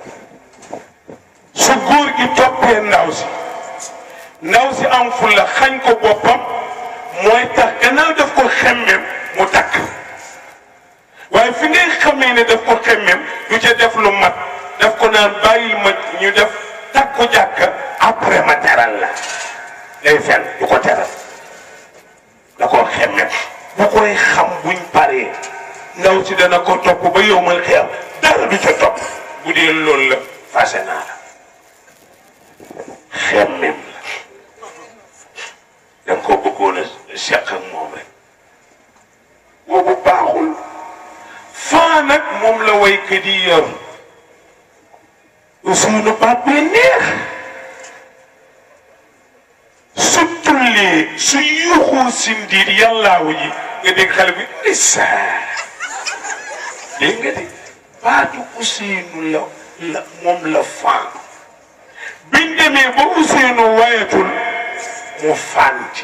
su góor gi toppee ndaw si ndaw si am fulla xañ ko boppam mooy tax gannaaw daf ko xemmem mu takk waaye fi ngay xamee ne daf ko xemmem du ca def lu mat daf ko naan bàyyil ma ñu def takku jàkka après ma teral la day fen du ko teral da ko xemmem bu koy xam buñ paree ndaw si dana ko topp ba yowmal xiyam dara du ca topp bu dee loolu la fase naa la xemmem la da nga ko bëggoon a seq ak moom rek boobu baaxul faa nag moom la waykat yi yor suñu baat bee neex su tullee su yuuxoo si ndiir yàllaawu ji nga dégg xale bi ndeysaan dégg nga de baatu Ousseynou la la moom la fan biñ demee ba Ousseynou wayatul mu fanti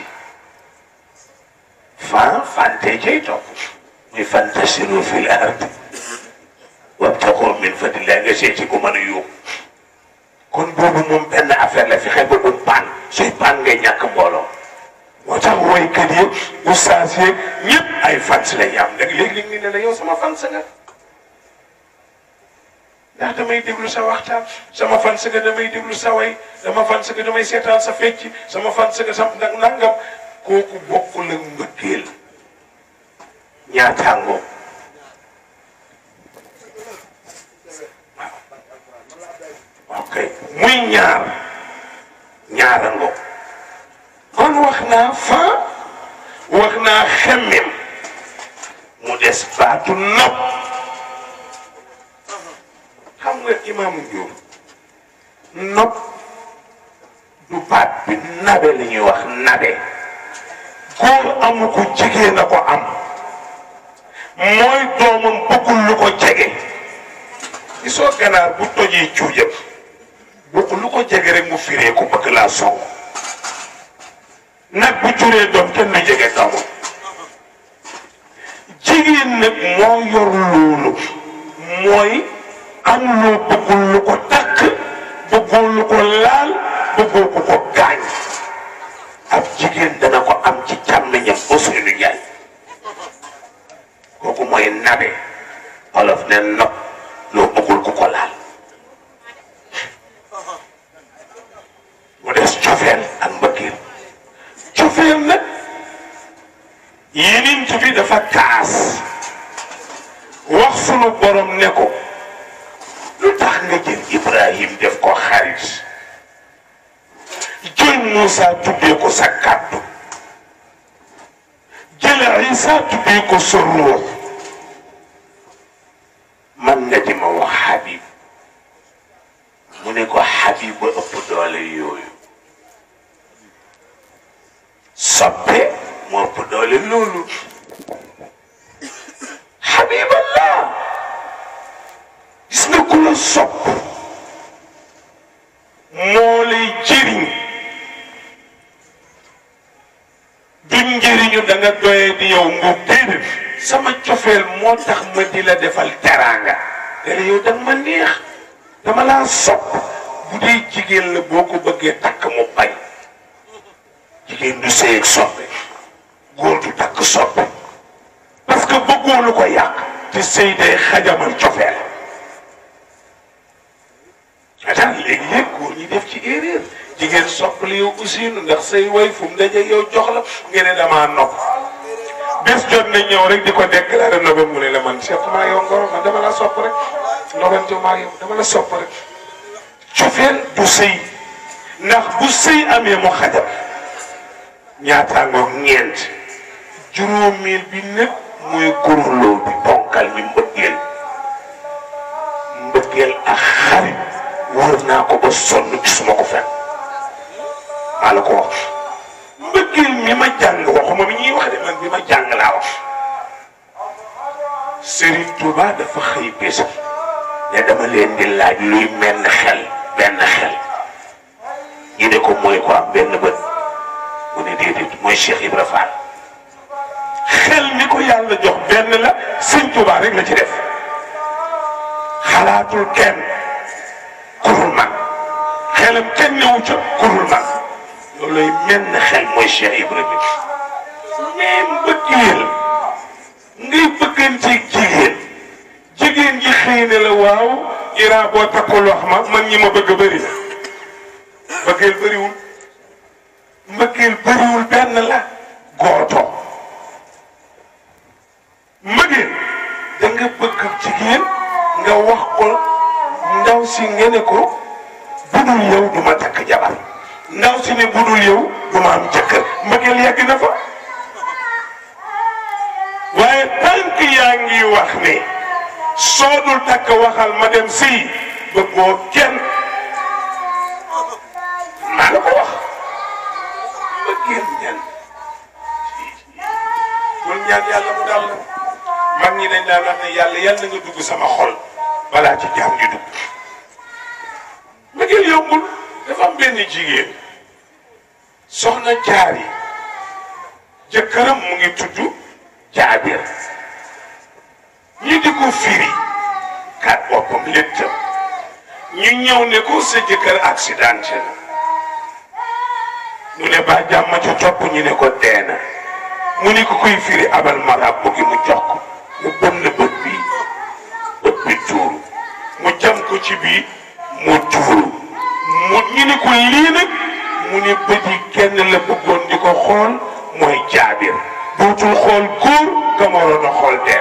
fan fante cay topp muy fantasiru fil ardi wabtaxoo min fadlillah nga seeti ko mën a yóbbu kon boobu moom benn affaire la fi xel ba bu paan suy paan ngay ñàkk mbooloo moo tax woykat yi ustaas yi ñëpp ay fans la ñu am nag léegi-léegi ñu ne la yow sama fans nga ndax damay déglu sa waxtaan sama fans nga damay déglu sa way sama fans nga damay seetaan sa fecc sama fans nga sam nag nangam kooku bokkul ak mbëggeel ñaataangoo waaw ok muy ñaar ñaarango kon wax naa fa wax naa xemmem mu des baatu nopp xam nga imaamu Njuur nopp du baat bi nabe la ñuy wax nabe góor amu ko jigéen a ko am mooy doomam bëggul lu ko jege gisoo ganaar bu tojee cuujam bëgg lu ko jege rek mu firee ko bëgg laa song nag bu juree doom kenn du jege doomam jigéen nag moo yor loolu mooy am loo bëggul lu ko takk bëggul lu ko laal bëggul ku ko gaañ ab jigéen dana ko am ci càmmiñam Ousseynou Ndiaye kooku mooy nabe olof ne nopp loo bëggul ku ko laal mu des sunu borom ne ko lu tax nga jël Ibrahim def ko xarit jël Moussa tuddee ko sa kàddu jël Isa tuddee ko sa ruux man nga di ma wax Habib mu ne ko Habib ba ëpp doole yooyu soppe moo ëpp doole loolu Habiballah gis nga ku la sopp moo lay jëriñ du njëriñu da nga doyee di yow nga déedéet sama cofeel moo tax ma di la defal teraanga dara yow danga ma neex dama laa sopp bu dee jigéen la boo ko bëggee takk mu bañ jigéen du sëy ak soppe góor du takk soppe parce que bëggoo lu ko yàq te sëy day xajamal cofeel atan léegi-léeg góor ñi def ci erreur jigéen soppali yow aussi ndax say way fu mu daje yow jox la nga ne damaa nopp bés jot na ñëw rek di ko déclaré nobe mu ne la man seet maa yow ngoro man dama la sopp rek nobante maa yow dama la sopp rek cofeel du sëy ndax bu sëy amee mu xajal ñaataangoog ñeent juróomeel bi népp muy gurloo bi bonkal mi mbëggeel mbëggeel ak xarit wër naa ko ba sonn gisuma ko fenn maa la ko wax mbëggeel mi ma jàng waxuma mi ñuy wax de man bi ma jàng laa wax Serigne Touba dafa xëy bés ne dama leen di laaj luy menn xel benn xel ñu ne ko mooy ko am benn bët mu ne déedéet mooy Cheikh Ibra Fall xel mi ko yàlla jox benn la sëñ Touba rek la ci def xalaatul kenn kurul man xelam kenn newu ca kurul man looluy menn xel mooy Cheikh Ibra bi mais mbëggeel ngay bëgganteeg jigéen jigéen ji xëy na la waaw Ira boo takkul wax ma man ñi ma bëgg bëri na mbëggeel bëriwul mbëggeel bëriwul benn la gooto mbëggeel da nga bëgg jigéen nga wax ko ndaw si nga ne ko budul yow du ma takk jabar ndaw si ne budul yow du ma am jëkkër mbëggeel yàgg na fa waaye tànk yaa ngi wax ne soo dul takk waxal ma dem si bëggoo kenn maa la ko wax mbëggeel ñan loolu ñaan yàlla mu dal la mag ñi dañ daan wax ne yàlla yàlla na nga dugg sama xol balaa ci jaam di dugg mbëggeel yombul dafa am benn jigéen soxna jaari jëkkëram mu ngi tudd jaabir ñu di ko firi kat boppam léttam ñu ñëw ne ko sa jëkkër accidenté na mu ne ba jàmm ca topp ñu ne ko deena mu ni ko koy firi abal marab bu gi mu jox ko mu bënn bët bi bët bi tuuru mu jam ko ci bii mu tuuru mu ñu ni ko lii nag mu ni bët yi kenn la bëggoon di ko xool mooy jaabir dootul xool góor ka ma waroon a xool deer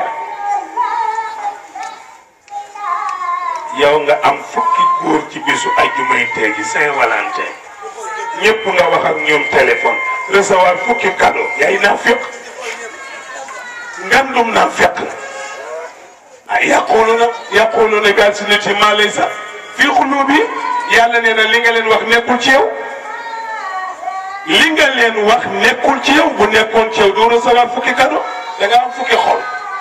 yow nga am fukki góor ci bisu ajjumay tey ji Saint-Valentin ñëpp nga wax ak ñoom téléphone recevoir fukki cadeau yaay naa féq ngandum naa féq ah yaquluna yaquluna bi alsinatihim ma laysa fi qulubi yàlla nee na li nga leen wax nekkul ci yow li nga leen wax nekkul ci yow bu nekkoon ci yow doo recevoir fukki cadeau da nga am fukki xol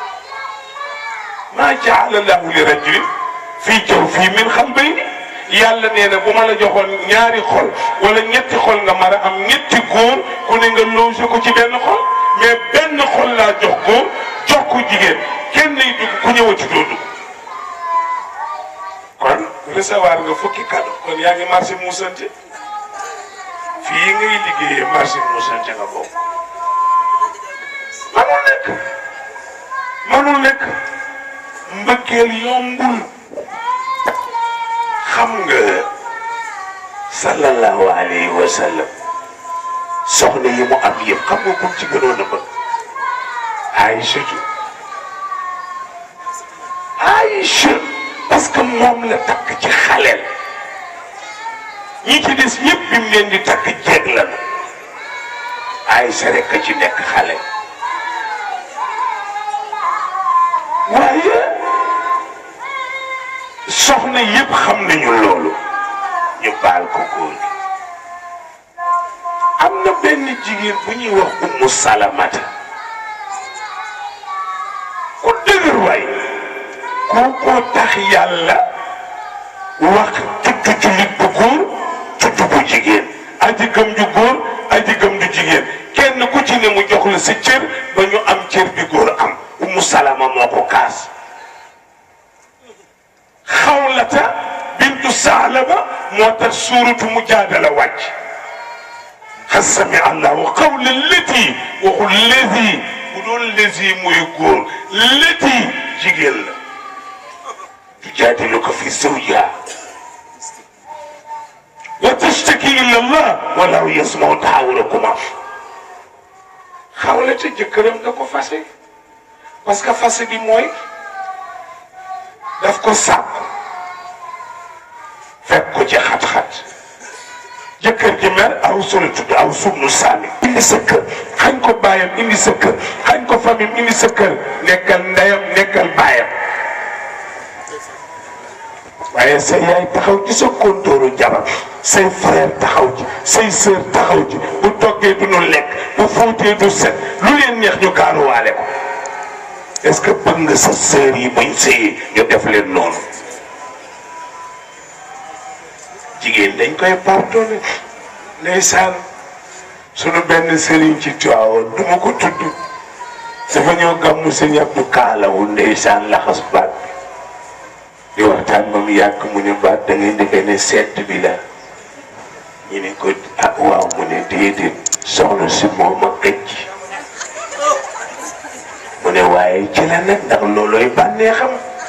maa jaala lahu li rajulin fii jaw fii min xalbayni yàlla nee na bu ma la joxoon ñaari xol wala ñetti xol nga mar a am ñetti góor ku ne nga loose ko ci benn xol mais benn xol laa jox góor jox ko jigéen kenn nay dugg ku ñëwati doo dugg kon recevoir nga fukki cadeau kon yaa ngi marché muusante fii ngay liggéeyee marché muusante nga bokk manul nekk manul nekk mbëggeel yombul xam nga sallallahu alayhi wa sallam soxna yi mu am yëpp xam nga kum ci gënoon a bëgg Aïchatu Aïcha parce que moom la takk ci xaleel ñi ci des ñëpp bi mu leen di takk jeeg la na Aïcha rek a ci nekk xale waaye soxna yëpp xam nañu loolu ñu baal ko góor gi am na benn jigéen bu ñuy wax ummu salamata ku dëgër waay kookoo tax yàlla wax tudd jullit bu góor tudd bu jigéen aji gëm ju góor aji gëm ju jigéen kenn ku ci ne mu jox la sa cër ba ñu am cër bi góor am ummu salama moo ko kaas xawlata bintu saalaba moo tax suuratu mujaadala wàcc xas sami allahu qawla lati waxul lezi bu doon lezi muy góor lati jigéen la tujaadiluka fi zawjiha wa tashtaki ila allah wallahu yasmau taxawurakuma xawlata jëkkëram da ko fase parce que fase bi mooy daf ko sàpp fekk ko ci xat-xat jëkkër ji mer aw solo tudd aw subnu saami indi sa kër xañ ko baayam indi sa kër xañ ko famille indi sa kër nekkal ndeyam nekkal baayam waaye say yaay taxaw ci sa kontóoru jabar say frère taxaw ci say sœur taxaw ci bu toggee du nu lekk bu fóotee du set lu leen neex ñu gaaruwaale ko est-ce que bëgg nga sa sœur yi buñ sëyee ñu def leen noonu jigéen dañ koy pardonné ndeysaan sunu benn sëriñ ci Tiwaawoon du ma ko tudd dafa ñëw gàmmu sëñ Abdou Kaalawu ndeysaan laxas baat bi di waxtaan ba mu yàgg mu ne baat da ngay defee ne sedd bi la ñu ne ko ah waaw mu ne déedéet soxna si moom a këcc mu ne waaye ci la nag ndax loolooy bànnee xam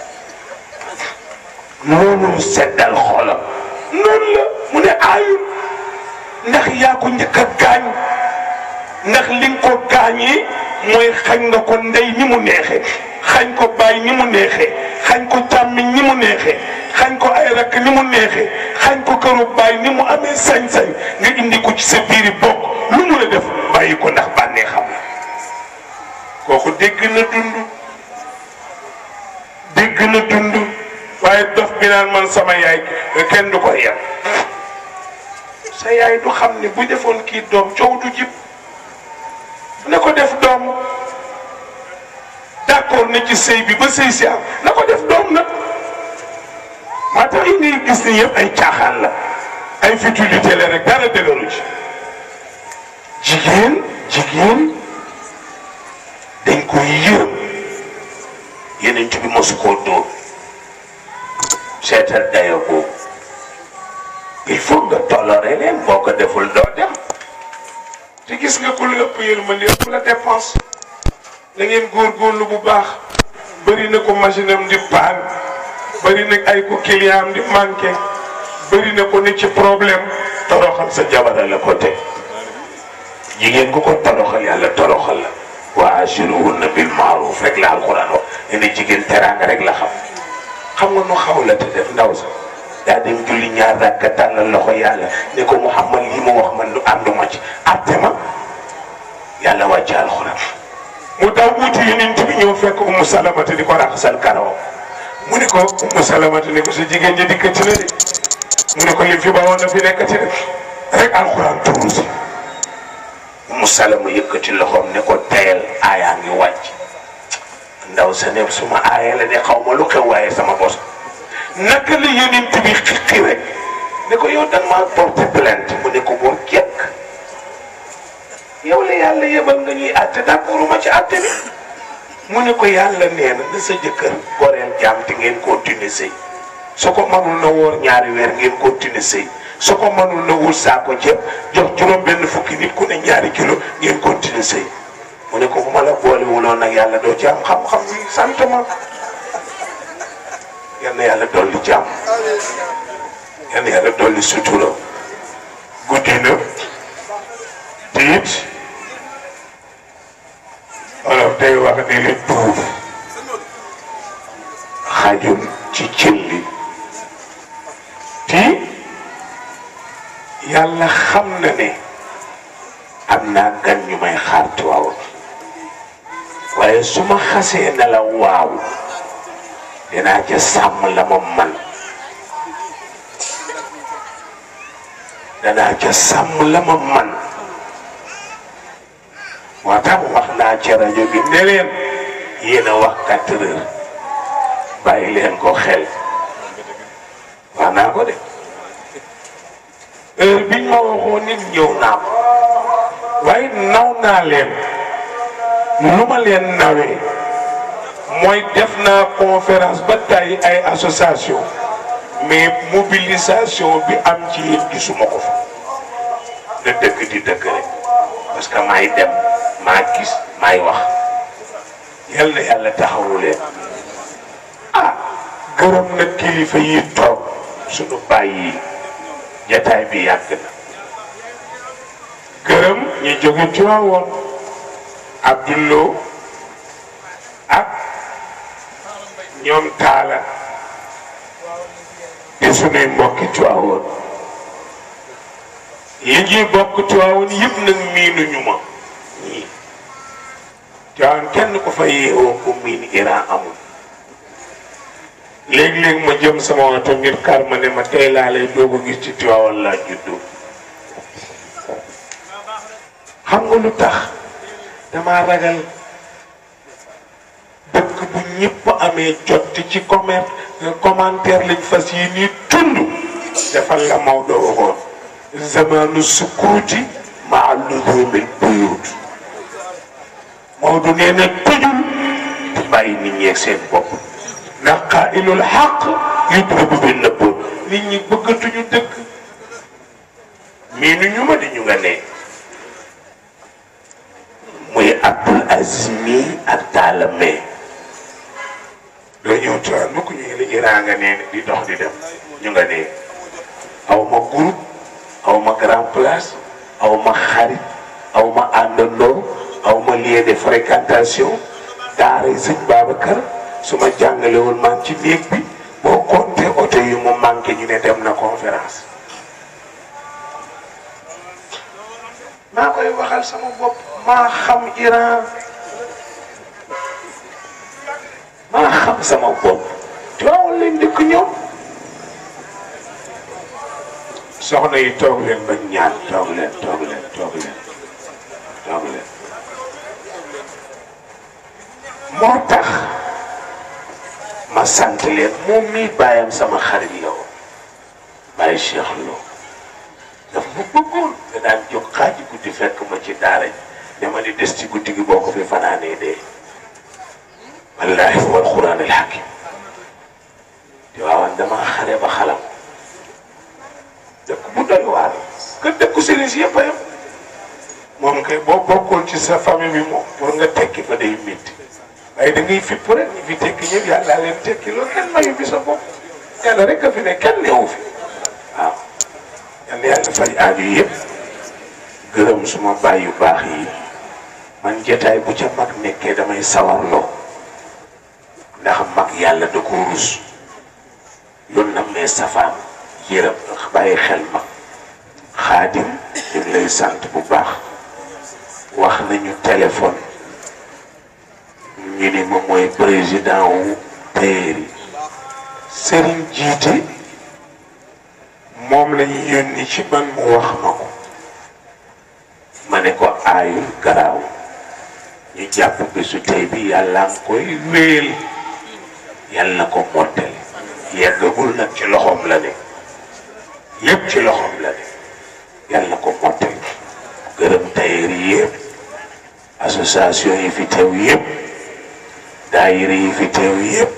loolu seddal xolam noonu la mu ne aayul ndax yaa ko njëkk a gaañ ndax li nga ko gaañee mooy xañ nga ko ndey ni mu neexee xañ ko baay ni mu neexee xañ ko càmmiñ ni mu neexee xañ ko ay rakk ni mu neexee xañ ko këru baay ni mu amee sañ-sañ nga indi ko ci sa biiri bokk lu mu la def bàyyi ko ndax bànnee xam la kooku dégg na dund dégg na dund waaye dof bi naan man sama yaay kenn du ko yem sa yaay du xam ne bu defoon kii doom coow du jib na ko def doom d'accord na ci sëy bi ba sëy si am na ko def doom nag maa tax yi ngay gis ni yëpp ay caaxaan la ay futilité la rek dara dëgëru ci jigéen jigéen dañ koy yërëm yeneen bi mosu koo dóor seetal dayo boobu il faut nga toléré leen boo ko deful doo dem te gis nga ku la ëpp yërmande ëpp la dépense da ngeen góorgóorlu bu baax bëri na ko machine am di paan bëri na ay ko client am di manqué bëri na ko ne ci problème toroxal sa jabara la ko teg jigéen ku ko toroxal yàlla toroxal la wa ashiruhunna bil maaruf rek la alquran wax ne ne jigéen teraanga rek la xam xam nga nu xaw la te def ndaw sa daa dem julli ñaar rakka tàllal loxo yàlla ne ko Muhammad li mu wax man du ànduma ci àtte ma yàlla wàcc alxuraan mu daw wuti yonent bi ñëw fekk Ummu Salamata di ko raxasal karaw mu ne ko Ummu Salamata ne ko sa jigéen ji dikkati na de mu ne ko li fi bawoon na fi nekkati de rek alxuraan tuuru si Ummu Salama yëkkati loxoom ne ko teyal aayaa ngi wàcc ndaw sa ne suma aaya la de xaw ma lu xew waaye sama bos naka la yonent bi xiqi rek ne ko yow da nga maa porté plainte mu ne ko boo jekk yow la yàlla yebal nga ñuy àtte d'accord ma ci àtte bi mu ne ko yàlla nee na na sa jëkkër goreel jaam te ngeen continuer sëy su ko mënul na woor ñaari weer ngeen continuer sëy su ko mënul na wul saako ceeb jox juróom benn fukki nit ku ne ñaari kilo ngeen continuer sëy mu ne ko bu ma la boolewuloon nag yàlla doo ci am xam-xam bi sant ma yal na yàlla dolli jàmm yal na yàlla dolli sutura guddi na te it olof day wax ne li duuf xajul ci cin li te yàlla xam na ne am naa gan ñu may xaar Tiwaawan waaye su ma xasee ne la waaw dinaa ca sàmm la ma man danaa ca sàmm la ma man moo tax wax naa ca rajo bi ne leen yéen a wax quatre heures bàyyi leen ko xel wax naa ko de heure biñ ma waxoon nit ñëw naa ko waaye naw naa leen lu ma leen nawee mooy def naa conférence ba tey ay association mais mobilisation bi am ci yéen gisuma ko fa na dëkk di dëkk rek parce que maay dem maa gis maay wax yal na yàlla taxawu leen ah gërëm na kilifa yi toog suñu bàyyi jataay bi yàgg na gërëm ñu jóge Tiwaawoon Abdullo ak ñoom taala di sunuy mbokki Tiwaawoon li ñuy bokk Tiwaawoon yëpp nag miinuñu ma ñii Tiwaawoon kenn ko fa yeewoo ko miin Iran amul léeg-léeg ma jëm sama oto ngir kar ma ne ma tey laa lay doog a gis ci Tiwaawoon laa juddoo xam nga lu tax dama ragal dëkk bu ñëpp amee jot ci commerce commentaire lañ fas yi nii tund defal la Maodo waxoon zamanu sukuuti maa luzumil buyut Maodo nee na tëjul di bàyyi nit ñi ak seen bopp ndax qaa'ilul xaq yudribu bi nëbb nit ñi bëggatuñu dëkk mii nu ñu ma di ñu nga ne muy Abdul Aziz mi ak Talla May doo ñëw tuwaan mukk ñu ngi la Iran nga nee di dox di dem ñu nga ne aw ma groupe aw ma grand place aw ma xarit aw ma àndandoo aw ma lieu de fréquentation daara sëñ Babacar su ma jàngalewul man ci néeg bi boo compté oto yu mu manqué ñu ne dem na conférence maa koy waxal sama bopp maa xam Iran maa xam sama bopp Tiwaawan leen dëkk ñoom soxna yi toog leen ba ñaan toog leen toog leen toog leen toog leen moo tax ma sant leen moom mii bàyyam sama xarit la woon bàyyi Cheikh Lo daf ma bëggoon nga daan jóg xaaji guddi fekk ma ci daara ji dama di des ci guddi gi boo ko fi fanaanee dee wallaahi wal quraan al hakim te waawan dama xare ba xalam dëkk bu doy waar que dëkku sëriñ si yëpp a yem moom kay boo bokkoon ci sa famille bi moom pour nga tekki fa day métti waaye da ngay fipp rek ñi fi tekki ñëpp yàlla leen tekki loolu kenn mayu bi sa bopp yàlla rek a fi ne kenn newu fi waaw yal na yàlla faj aaju yëpp gërëm suma baay yu baax yi man jataay bu ca mag nekkee damay sawarloo ndax mag yàlla da ko rus loolu nag mee safaan yërëm bàyyi xel mag xaadim ñu ngi lay sant bu baax wax nañu téléphone ñu ni ma mooy président wu téer yi sëriñ jiite moom lañu yónni ci man mu wax ma ko ma ne ko aayul garaaw ñu jàpp bésu tey bi yàlla ngi koy wéel yàlla na ko mottali yeggagul nag ci loxoom la ne lépp ci loxoom la ne yàlla na ko mottali gërëm tailleur yi yëpp association yi fi teew yëpp daayira yi fi teew yëpp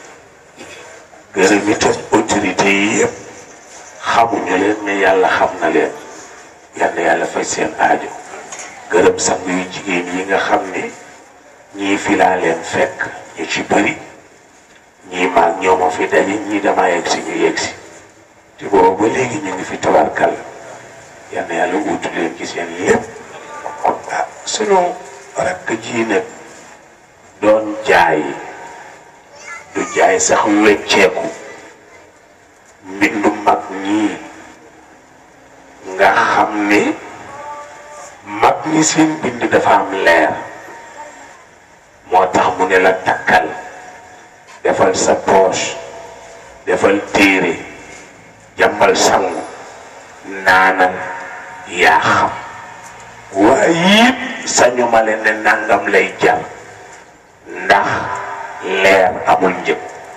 gërëm itam autorité yi yëpp xamuñu leen mais yàlla xam na leen yal na yàlla faj seen aajo gërëm sang yu jigéen yi nga xam ne ñii fi laa leen fekk ñu ci bëri ñii maag ñoo ma fi daje ñii dama yegg si ñu yegg si te boobu ba léegi ñu ngi fi tabarkal yal na yàlla uutu leen ci seen lépp ah sunu rakk ji nag doon jaay du jaay sax wecceeku mbindu mag ñii nga xam ni mag ñi seen bind dafa am leer moo tax mu ne la takkal defal sa poche defal téere jàmbal sangu naanal yaa xam waaye it sañu ma leen ne nangam lay jar ndax leer amul njëg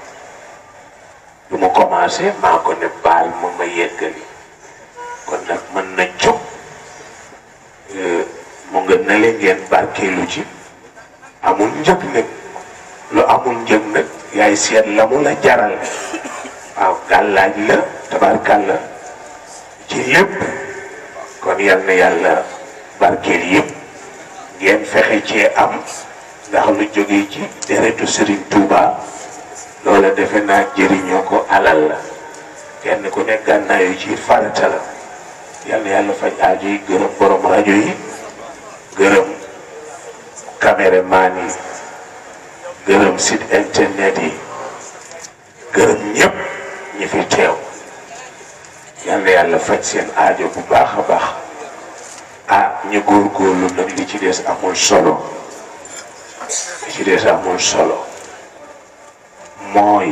du mu commencé maa ko ne baal ma ma yeggali kon nag mën na jóg mu nga nale ngeen barkeelu ci amul njëg nag lu amul njëg nag yaay seet la mu la jaral waaw gàllaaj la tabarkàlla ci lépp kon yal na yàlla barkeel yëpp ngeen fexe cee am ndax lu jógee ci deretu Serigne Touba loola defe naa jëriñoo ko alal la kenn ku ne gànnaayu ci farata la yal na yàlla faj aajo yi gërëm borom rajo yi gërëm caméraman yi gërëm site internet yi gërëm ñëpp ñi fi teew yal na yàlla faj seen aajo bu baax a baax ah ñu góorgóorlu nag li ci des amul solo li ci des amul solo mooy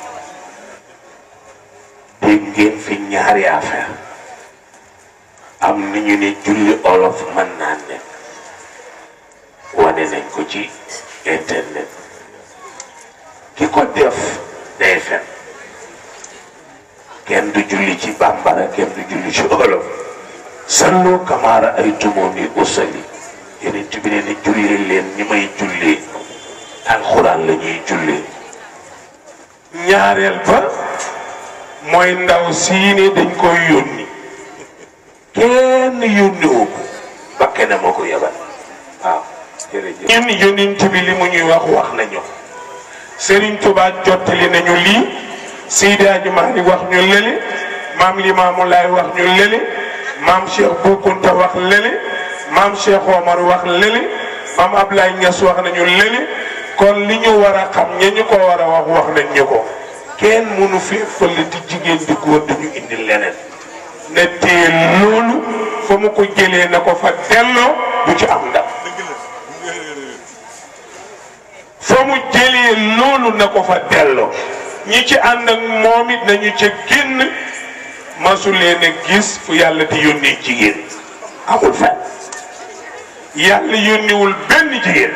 dégg ngeen fi ñaari affaire am ni ñu ne julli olof mën naa nekk wane nañ ko ci internet ki ko def day fen kenn du julli ci bambara kenn du julli ci olof sallu kamaara ay tumooni usali yeneen bi ne ne jullee leen ñi may jullee alxuraan la ñuy jullee ñaareel ba mooy ndaw sii ni dañ koy yónni kenn yónni wu ko ba kenn moo ko yebal waaw jërëjëf ñun yónent bi li mu ñuy wax wax nañu Serigne Touba jottali nañu lii Seydi Hadji Malick wax ñu lële maam Limaamu Laay wax ñu lële maam Cheikh Bou Kounta wax lële maam Cheikh Omar wax lële maam Ablaye Niass wax nañu lële kon li ñu war a xam ña ñu ko war a wax wax nañ ñu ko kenn mënu fi fële di jigéen di góor duñu indi leneen ne tee loolu fa mu ko jëlee na ko fa delloo du ci am ndam fa mu jëlee loolu na ko fa delloo ñi ci ànd ak moom it nañu ca génn masu leen a gis fu yàlla di yónnee jigéen amul fen yàlla yónniwul benn jigéen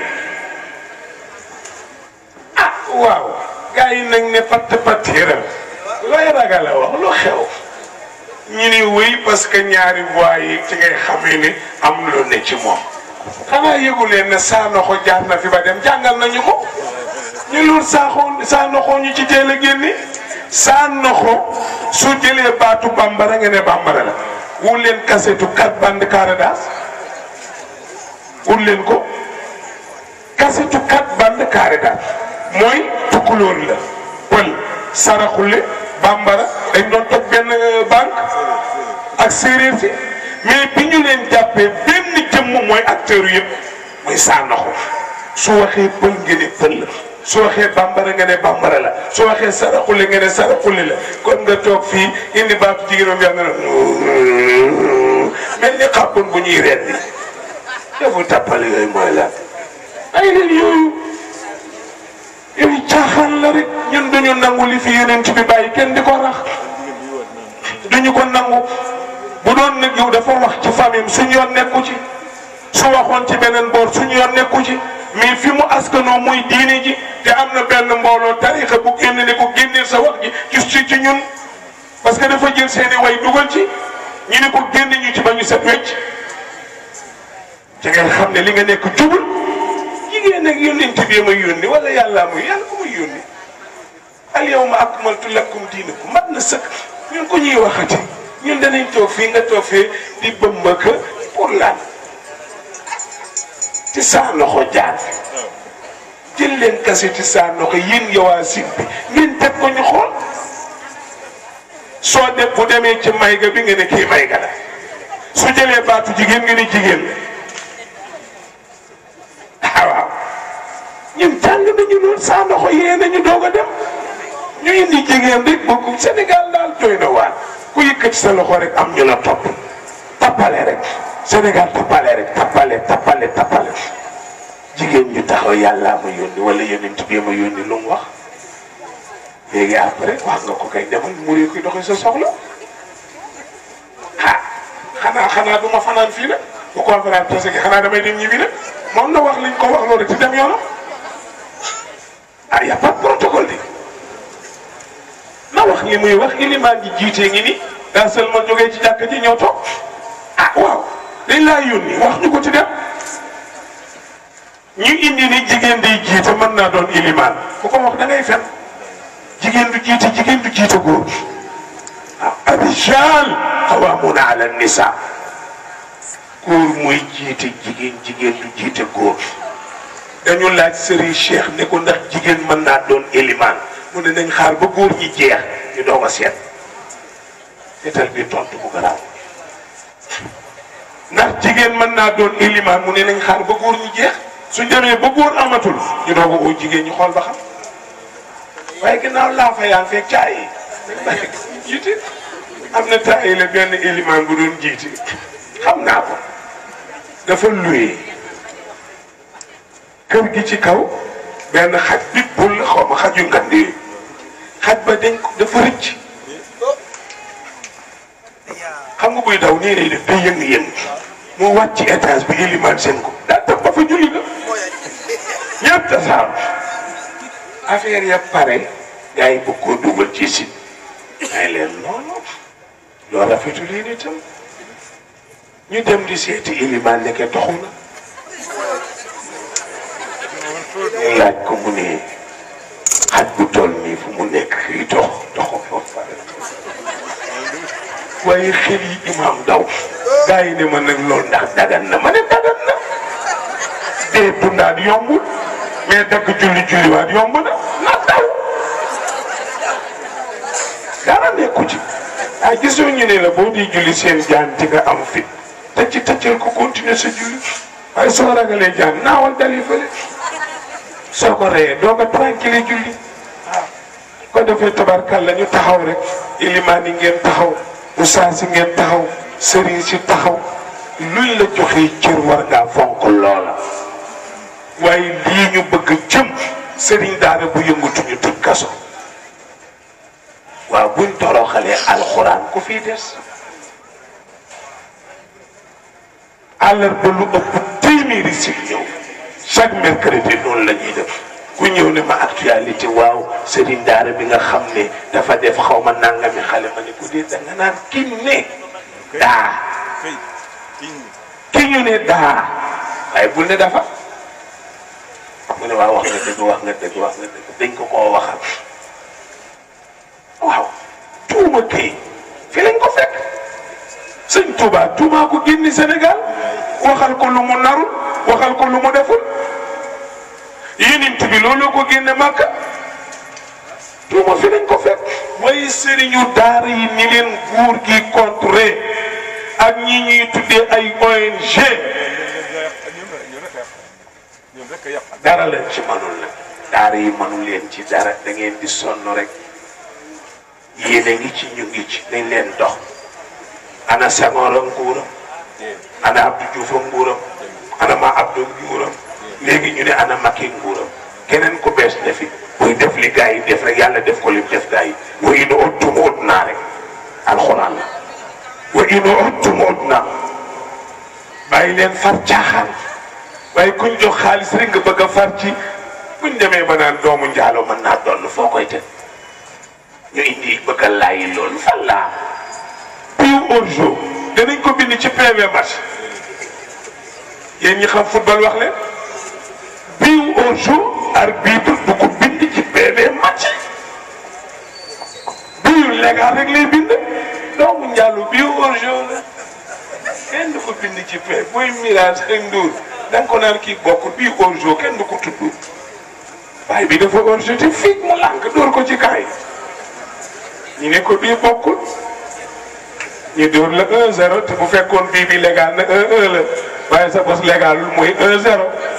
ah waaw gars yi nag ne patt pattiram looy ragal a wax lu xew ñu ni wéy parce que ñaari voix yi ci ngay xamee ni am lu ne ci moom xanaa yëgu leen ne saa noxo jaar na fi ba dem jàngal nañu ko ñu loolu saaxoo saa noxoo ñu ci teel a génne saa noxo su jëlee baatu bambara nga ne bambara la wul leen kasetu quatre bande Caradas wul leen ko kasetu quatre bande Caradas mooy tukkulóor la pël saraxule bambara dañ doon toog benn banque ak séeréer si mais bi ñu leen jàppee benn jëmm mooy acteur yëpp mooy saa noxo su waxee pël nga ne pël la su waxee bambara nga ne bambara la su waxee saraxule nga ne saraxule la kon nga toog fii indi baatu jigéenam yaa nga ne mel ni xàppoon bu ñuy rendi defu tappale yooyu mooy la ay leen yooyu yooyu caaxaan la rek ñun duñu nangu li fi yeneen ci bi bàyyi kenn di ko rax duñu ko nangu bu doon nag yow dafa wax ci famille suñu yoon nekku ci su waxoon ci beneen boor suñu yoon nekku ci mais fi mu askanoo muy diine ji te am na benn mbooloo tarixa bu génn ne ko génneel sa wax ji ci ci ci ñun parce que dafa jël seeni way dugal ci ñu ne ko génn ñu ci ba ñu set wecc ci ngeen xam ne li nga nekk jubul jigéen nag yónnent bi ma yónni wala yàllaa muy yàlla ko muy yónni al yawma akmaltu lakum diinakum mat na sëkk ñun ko ñuy waxati ñun danañ toog fii nga toog fee di bëmbaka pour lan ci saa loxo jaar jël leen kase ci saa loxo yéen yowaa sin bi ngeen teg ko ñu xool soo def bu demee ci mayga bi nga ne kii mayga la su jëlee baatu jigéen nga ne jigéen la ah waaw ñun jàng nañu loolu saa loxo yee nañu doog a dem indi jigéen rek bokku Sénégal daal doy na waar ku yëkkati sa loxo rek am ñu la topp tappale rek Sénégal tappale rek tappale tappale tappale jigéen ñu taxaw yàllaa ma yónni wala yonent bi ma yónni lu mu wax léegi après wax nga ko kay demal muri koy doxee sa soxla ah xanaa xanaa du ma fanaan fii nag bu conférence parce que xanaa damay dem ñibbi nag moom na wax liñ ko wax loolu ci dem yoonam ah y a pas de protocole di na wax li muy wax ilimaan ji jiitee ngi ni daa sel ma jógee ci jàkk ji ñëw toog ah waaw dañ laa yónni wax ñu ko ci dem ñu indi ni jigéen day jiite mën naa doon ilimaan ku ko wax da ngay fen jigéen du jiite jigéen du jiite góor ah ar-rijaal qawwaamuuna ala nisaa góor mooy jiite jigéen jigéen du jiite góor dañu laaj Serigne Cheikh ne ko ndax jigéen mën naa doon ilimaan mu ne nañ xaar ba góor ñi jeex ñu doog a seet seetal bi tontu bu garaaw ndax jigéen mën naa doon ilimaan mu ne nañ xaar ba góor ñi jeex suñ demee ba góor amatul ñu doog a oo jigéen ñi xool ba xam waaye ginnaaw laa fa yaa fekk caay yi jiite am na taay la benn ilimaan bu doon jiite xam naa ko dafa luye kër gi ci kaw benn xaj bi bul la xaw ma xaj yu ngand yi xaj ba dañ ko dafa rëcc xam nga buy daw nii lay def day yëng-yëng moo wàcc ci étage bi ilimaan seen ko daa tax ba fa julli la ñëpp tasaaru affaire ya pare gars yi bëgg koo dugal ci si ay leen noonu loolu rafetul yi itam ñu dem di seeti ilimaan nekke toxu na ñu laaj ko mu ne xaj bu toll nii fu mu nekk fii dox doxu fa pare waaye xel yi imaam daw gars yi ne ma nag loolu ndax dagan na ma ne dagan na dee dundaat yombul mais dagg julli julliwaat yomb na na daw dara nekku ci ah gisoo ñu ne la boo di julli seen jaan ci nga am fit tëcc tëccal ko continuer sa julli waaye soo ragalee jaan naawal dali fële soo ko reyee doo ko tranquille julli waaw ko defee tabarkalla ñu taxaw rek ilimaan yi ngeen taxaw ustaas yi ngeen taxaw sëriñ si taxaw luñ la joxee cër war ngaa fonk loola waaye lii ñu bëgg jëm sëriñ daara bu yëngatu ñu tëj kaso waaw buñ toroxalee alxuraan ku fii des àllarba lu ëpp téeméeri si ñëw chaque mercredi noonu la ñuy def ku ñëw ne ma actualité waaw sëriñ daara bi nga xam ne dafa def xaw ma nangami xale ma ne ko dee da nga naan ki ne daa ki ñu ne daa waaye bul ne dafa mu ne waaw wax nga dëgg wax nga dëgg wax nga dëgg dañ ko koo waxal waaw tuuma kay fi lañ ko fekk sëñ Touba tuumaa ko génni Sénégal waxal ko lu mu narul waxal ko lu mu deful yénint bi looloo ko génne Màkka tuuma fi lañ ko fekk mooy sëriñu daara yi ni leen nguur gi contré ak ñi ñuy tuddee ay ONG dara leen ci manul nag daara yi manul leen ci dara da ngeen di sonn rek yéen a ngi ci ñu ngi ci nañ leen dox ana Senghor a nguuram ana Abdou Diouf a nguuram ana ma Abdou nguuram léegi ñu ne ana Macky nguuram keneen ku bees ne fi buy def li gars yi def rek yàlla def ko lim def gars yi wa in uttum udnaa rek alxuraan la wa in uttum udnaa bàyyi leen far caaxaan waaye kuñ jox xaalis rek nga bëgg a far ci buñ demee ba naan doomu njaalo mën naa doon foo koy teg ñu indi bëgg a laayi loolu fan laa piw au jour danañ ko bind ci PV match yéen ñi xam football wax leen piw au jour arbitre du ko bind ci PV match biu légal rek lay bind doomu njaalo piw au jour la kenn du ko bind ci PV booy mirage ak nduur da nga ko naan kii bokkul bii hors-jeu kenn du ko tudd waaye bi dafa hors-jeu te fii mu lànk dóor ko ci kaay ñu ne ko bii bokkul ñu dóor la 1-0 te bu fekkoon bii bi légal na 1-1 la waaye sa bos légalul mooy 1-0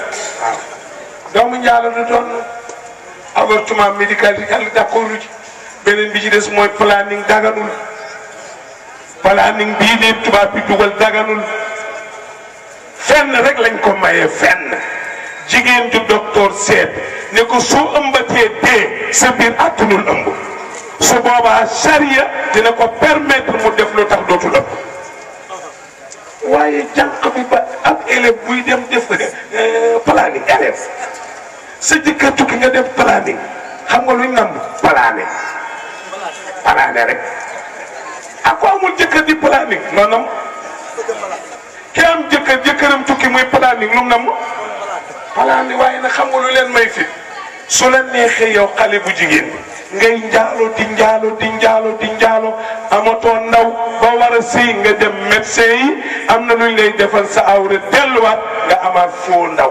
waaw doomu njaalo du doon avortement médical yi yàlla d'accord ci beneen bi ci des mooy planning daganul planning bii leen tubaab bi dugal daganul fenn rek lañ ko mayee fenn jigéen ju docteur seet ne ko soo ëmbatee dee sa biir àttanul ëmb su boobaa charia dina ko permettre mu def lu tax dootul ëmb waaye jànq bi ba ab élève buy dem def planning élève sa jëkkër tukki nga def planning xam nga luñ nam plané plané rek ak ko amul jëkkër di planning noonam ki am jëkkër jëkkëram tukki muy planning lu mu nam plané waaye nag xam nga lu leen may fi su la neexee yow xale bu jigéen ngay njaalo di njaalo di njaalo di njaalo amatoo ndaw ba war a sëy nga dem médecin yi am na luñ lay defal sa awra delluwaat nga amaat foo ndaw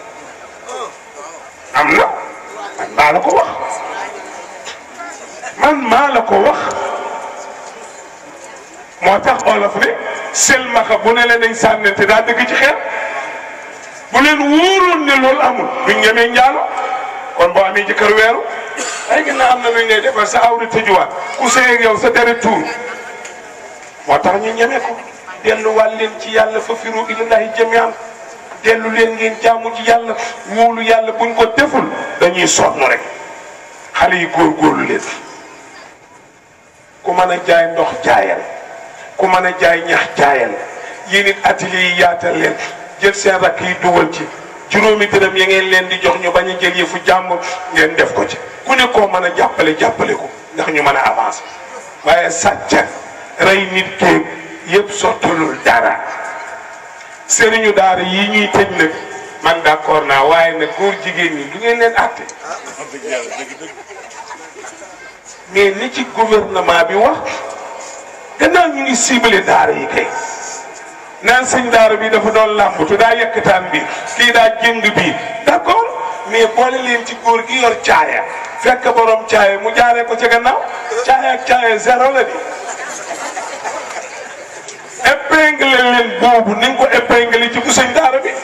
am na man maa la ko wax man maa la ko wax moo tax olof ne selmaxa bu ne la nañ sànnante daa dëgg ci xeer bu leen wóoroon ne loolu amul duñ ñemee njaalo kon boo amee jëkkër weeru ay gën am na luñ lay defal sa awra tëjuwaat ku sëy ak yow sa deret tuur moo tax ñu ñeme ko delluwaat leen ci yàlla fa firu ilallahi jamian dellu leen ngeen jaamu ci yàlla wóolu yàlla buñ ko deful dañuy sonn rek xale yi góorgóorlu leen ku mën a jaay ndox jaayal ku mën a jaay ñax jaayal yéen it atelier yi yaatal leen jël seen rakk yi dugal ci juróomi dërëm ya ngeen leen di jox ñu bañ a jël yëfu jàmbur ngeen def ko ci ku ne koo mën a jàppale jàppale ko ndax ñu mën a avancer waaye sàcc rey nit kéeg yëpp sottalul dara sëriñu daara yi ñuy tëj nag man d'accord naa waaye nag góor jigéen ñi du ngeen leen àtte mais ni ci gouvernement bi wax gannaaw ñu ngi ciblé daara yi kay naan sëñ daara bi dafa doon làmbatu daa yëkkataan bi kii daa jëng bi d'accord mais boole leen ci góor gi yor caaya fekk borom caaya mu jaaree ko ca gannaaw caaya ak caaya zéro la di épingle leen boobu nañ ko épingle ci bu sëñ daara bi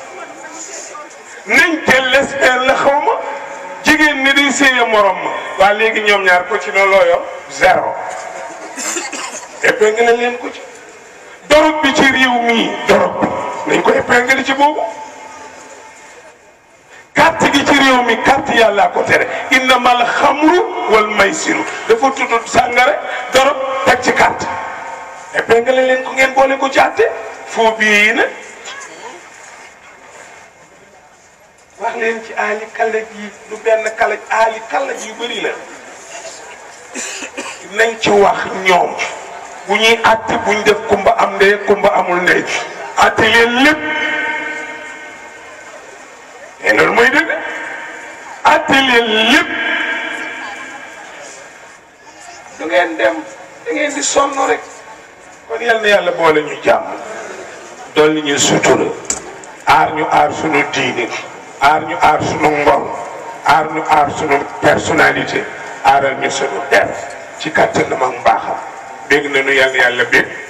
nañ te l'espère la xaw ma jigéen ni day séye morom ma waa léegi ñoom ñaar ko ci noonu loo yor zéro épingle leen ko ci dorog bi ci réew mii dorog bi nañ ko épingle ci boobu carte gi ci réew mi carte yàllaa ko tere innamal xamru wal maysiru dafa tudd sàngare dorog teg ci carte épingle leen ko ngeen boole ko ci àtte foo bii yi nag wax leen ci aali kalaj yi du benn kalaj aali kalaj yu bëri la nañ ci wax ñoom bu ñuy àtte buñ def kumba am ndey kumba amul ndey àtte leen lépp mais loolu mooy dëgg àtte leen lépp du ngeen dem da ngeen di sonn rek kon yal na yàlla boole ñu jàmm dolli ñu sutura aar ñu aar sunu diini aar ñu aar sunu ngor aar ñu aar sunu personnalité aaral ñu sunu der ci kattanam ak mbaaxam bégg nañu yàlla yàlla bég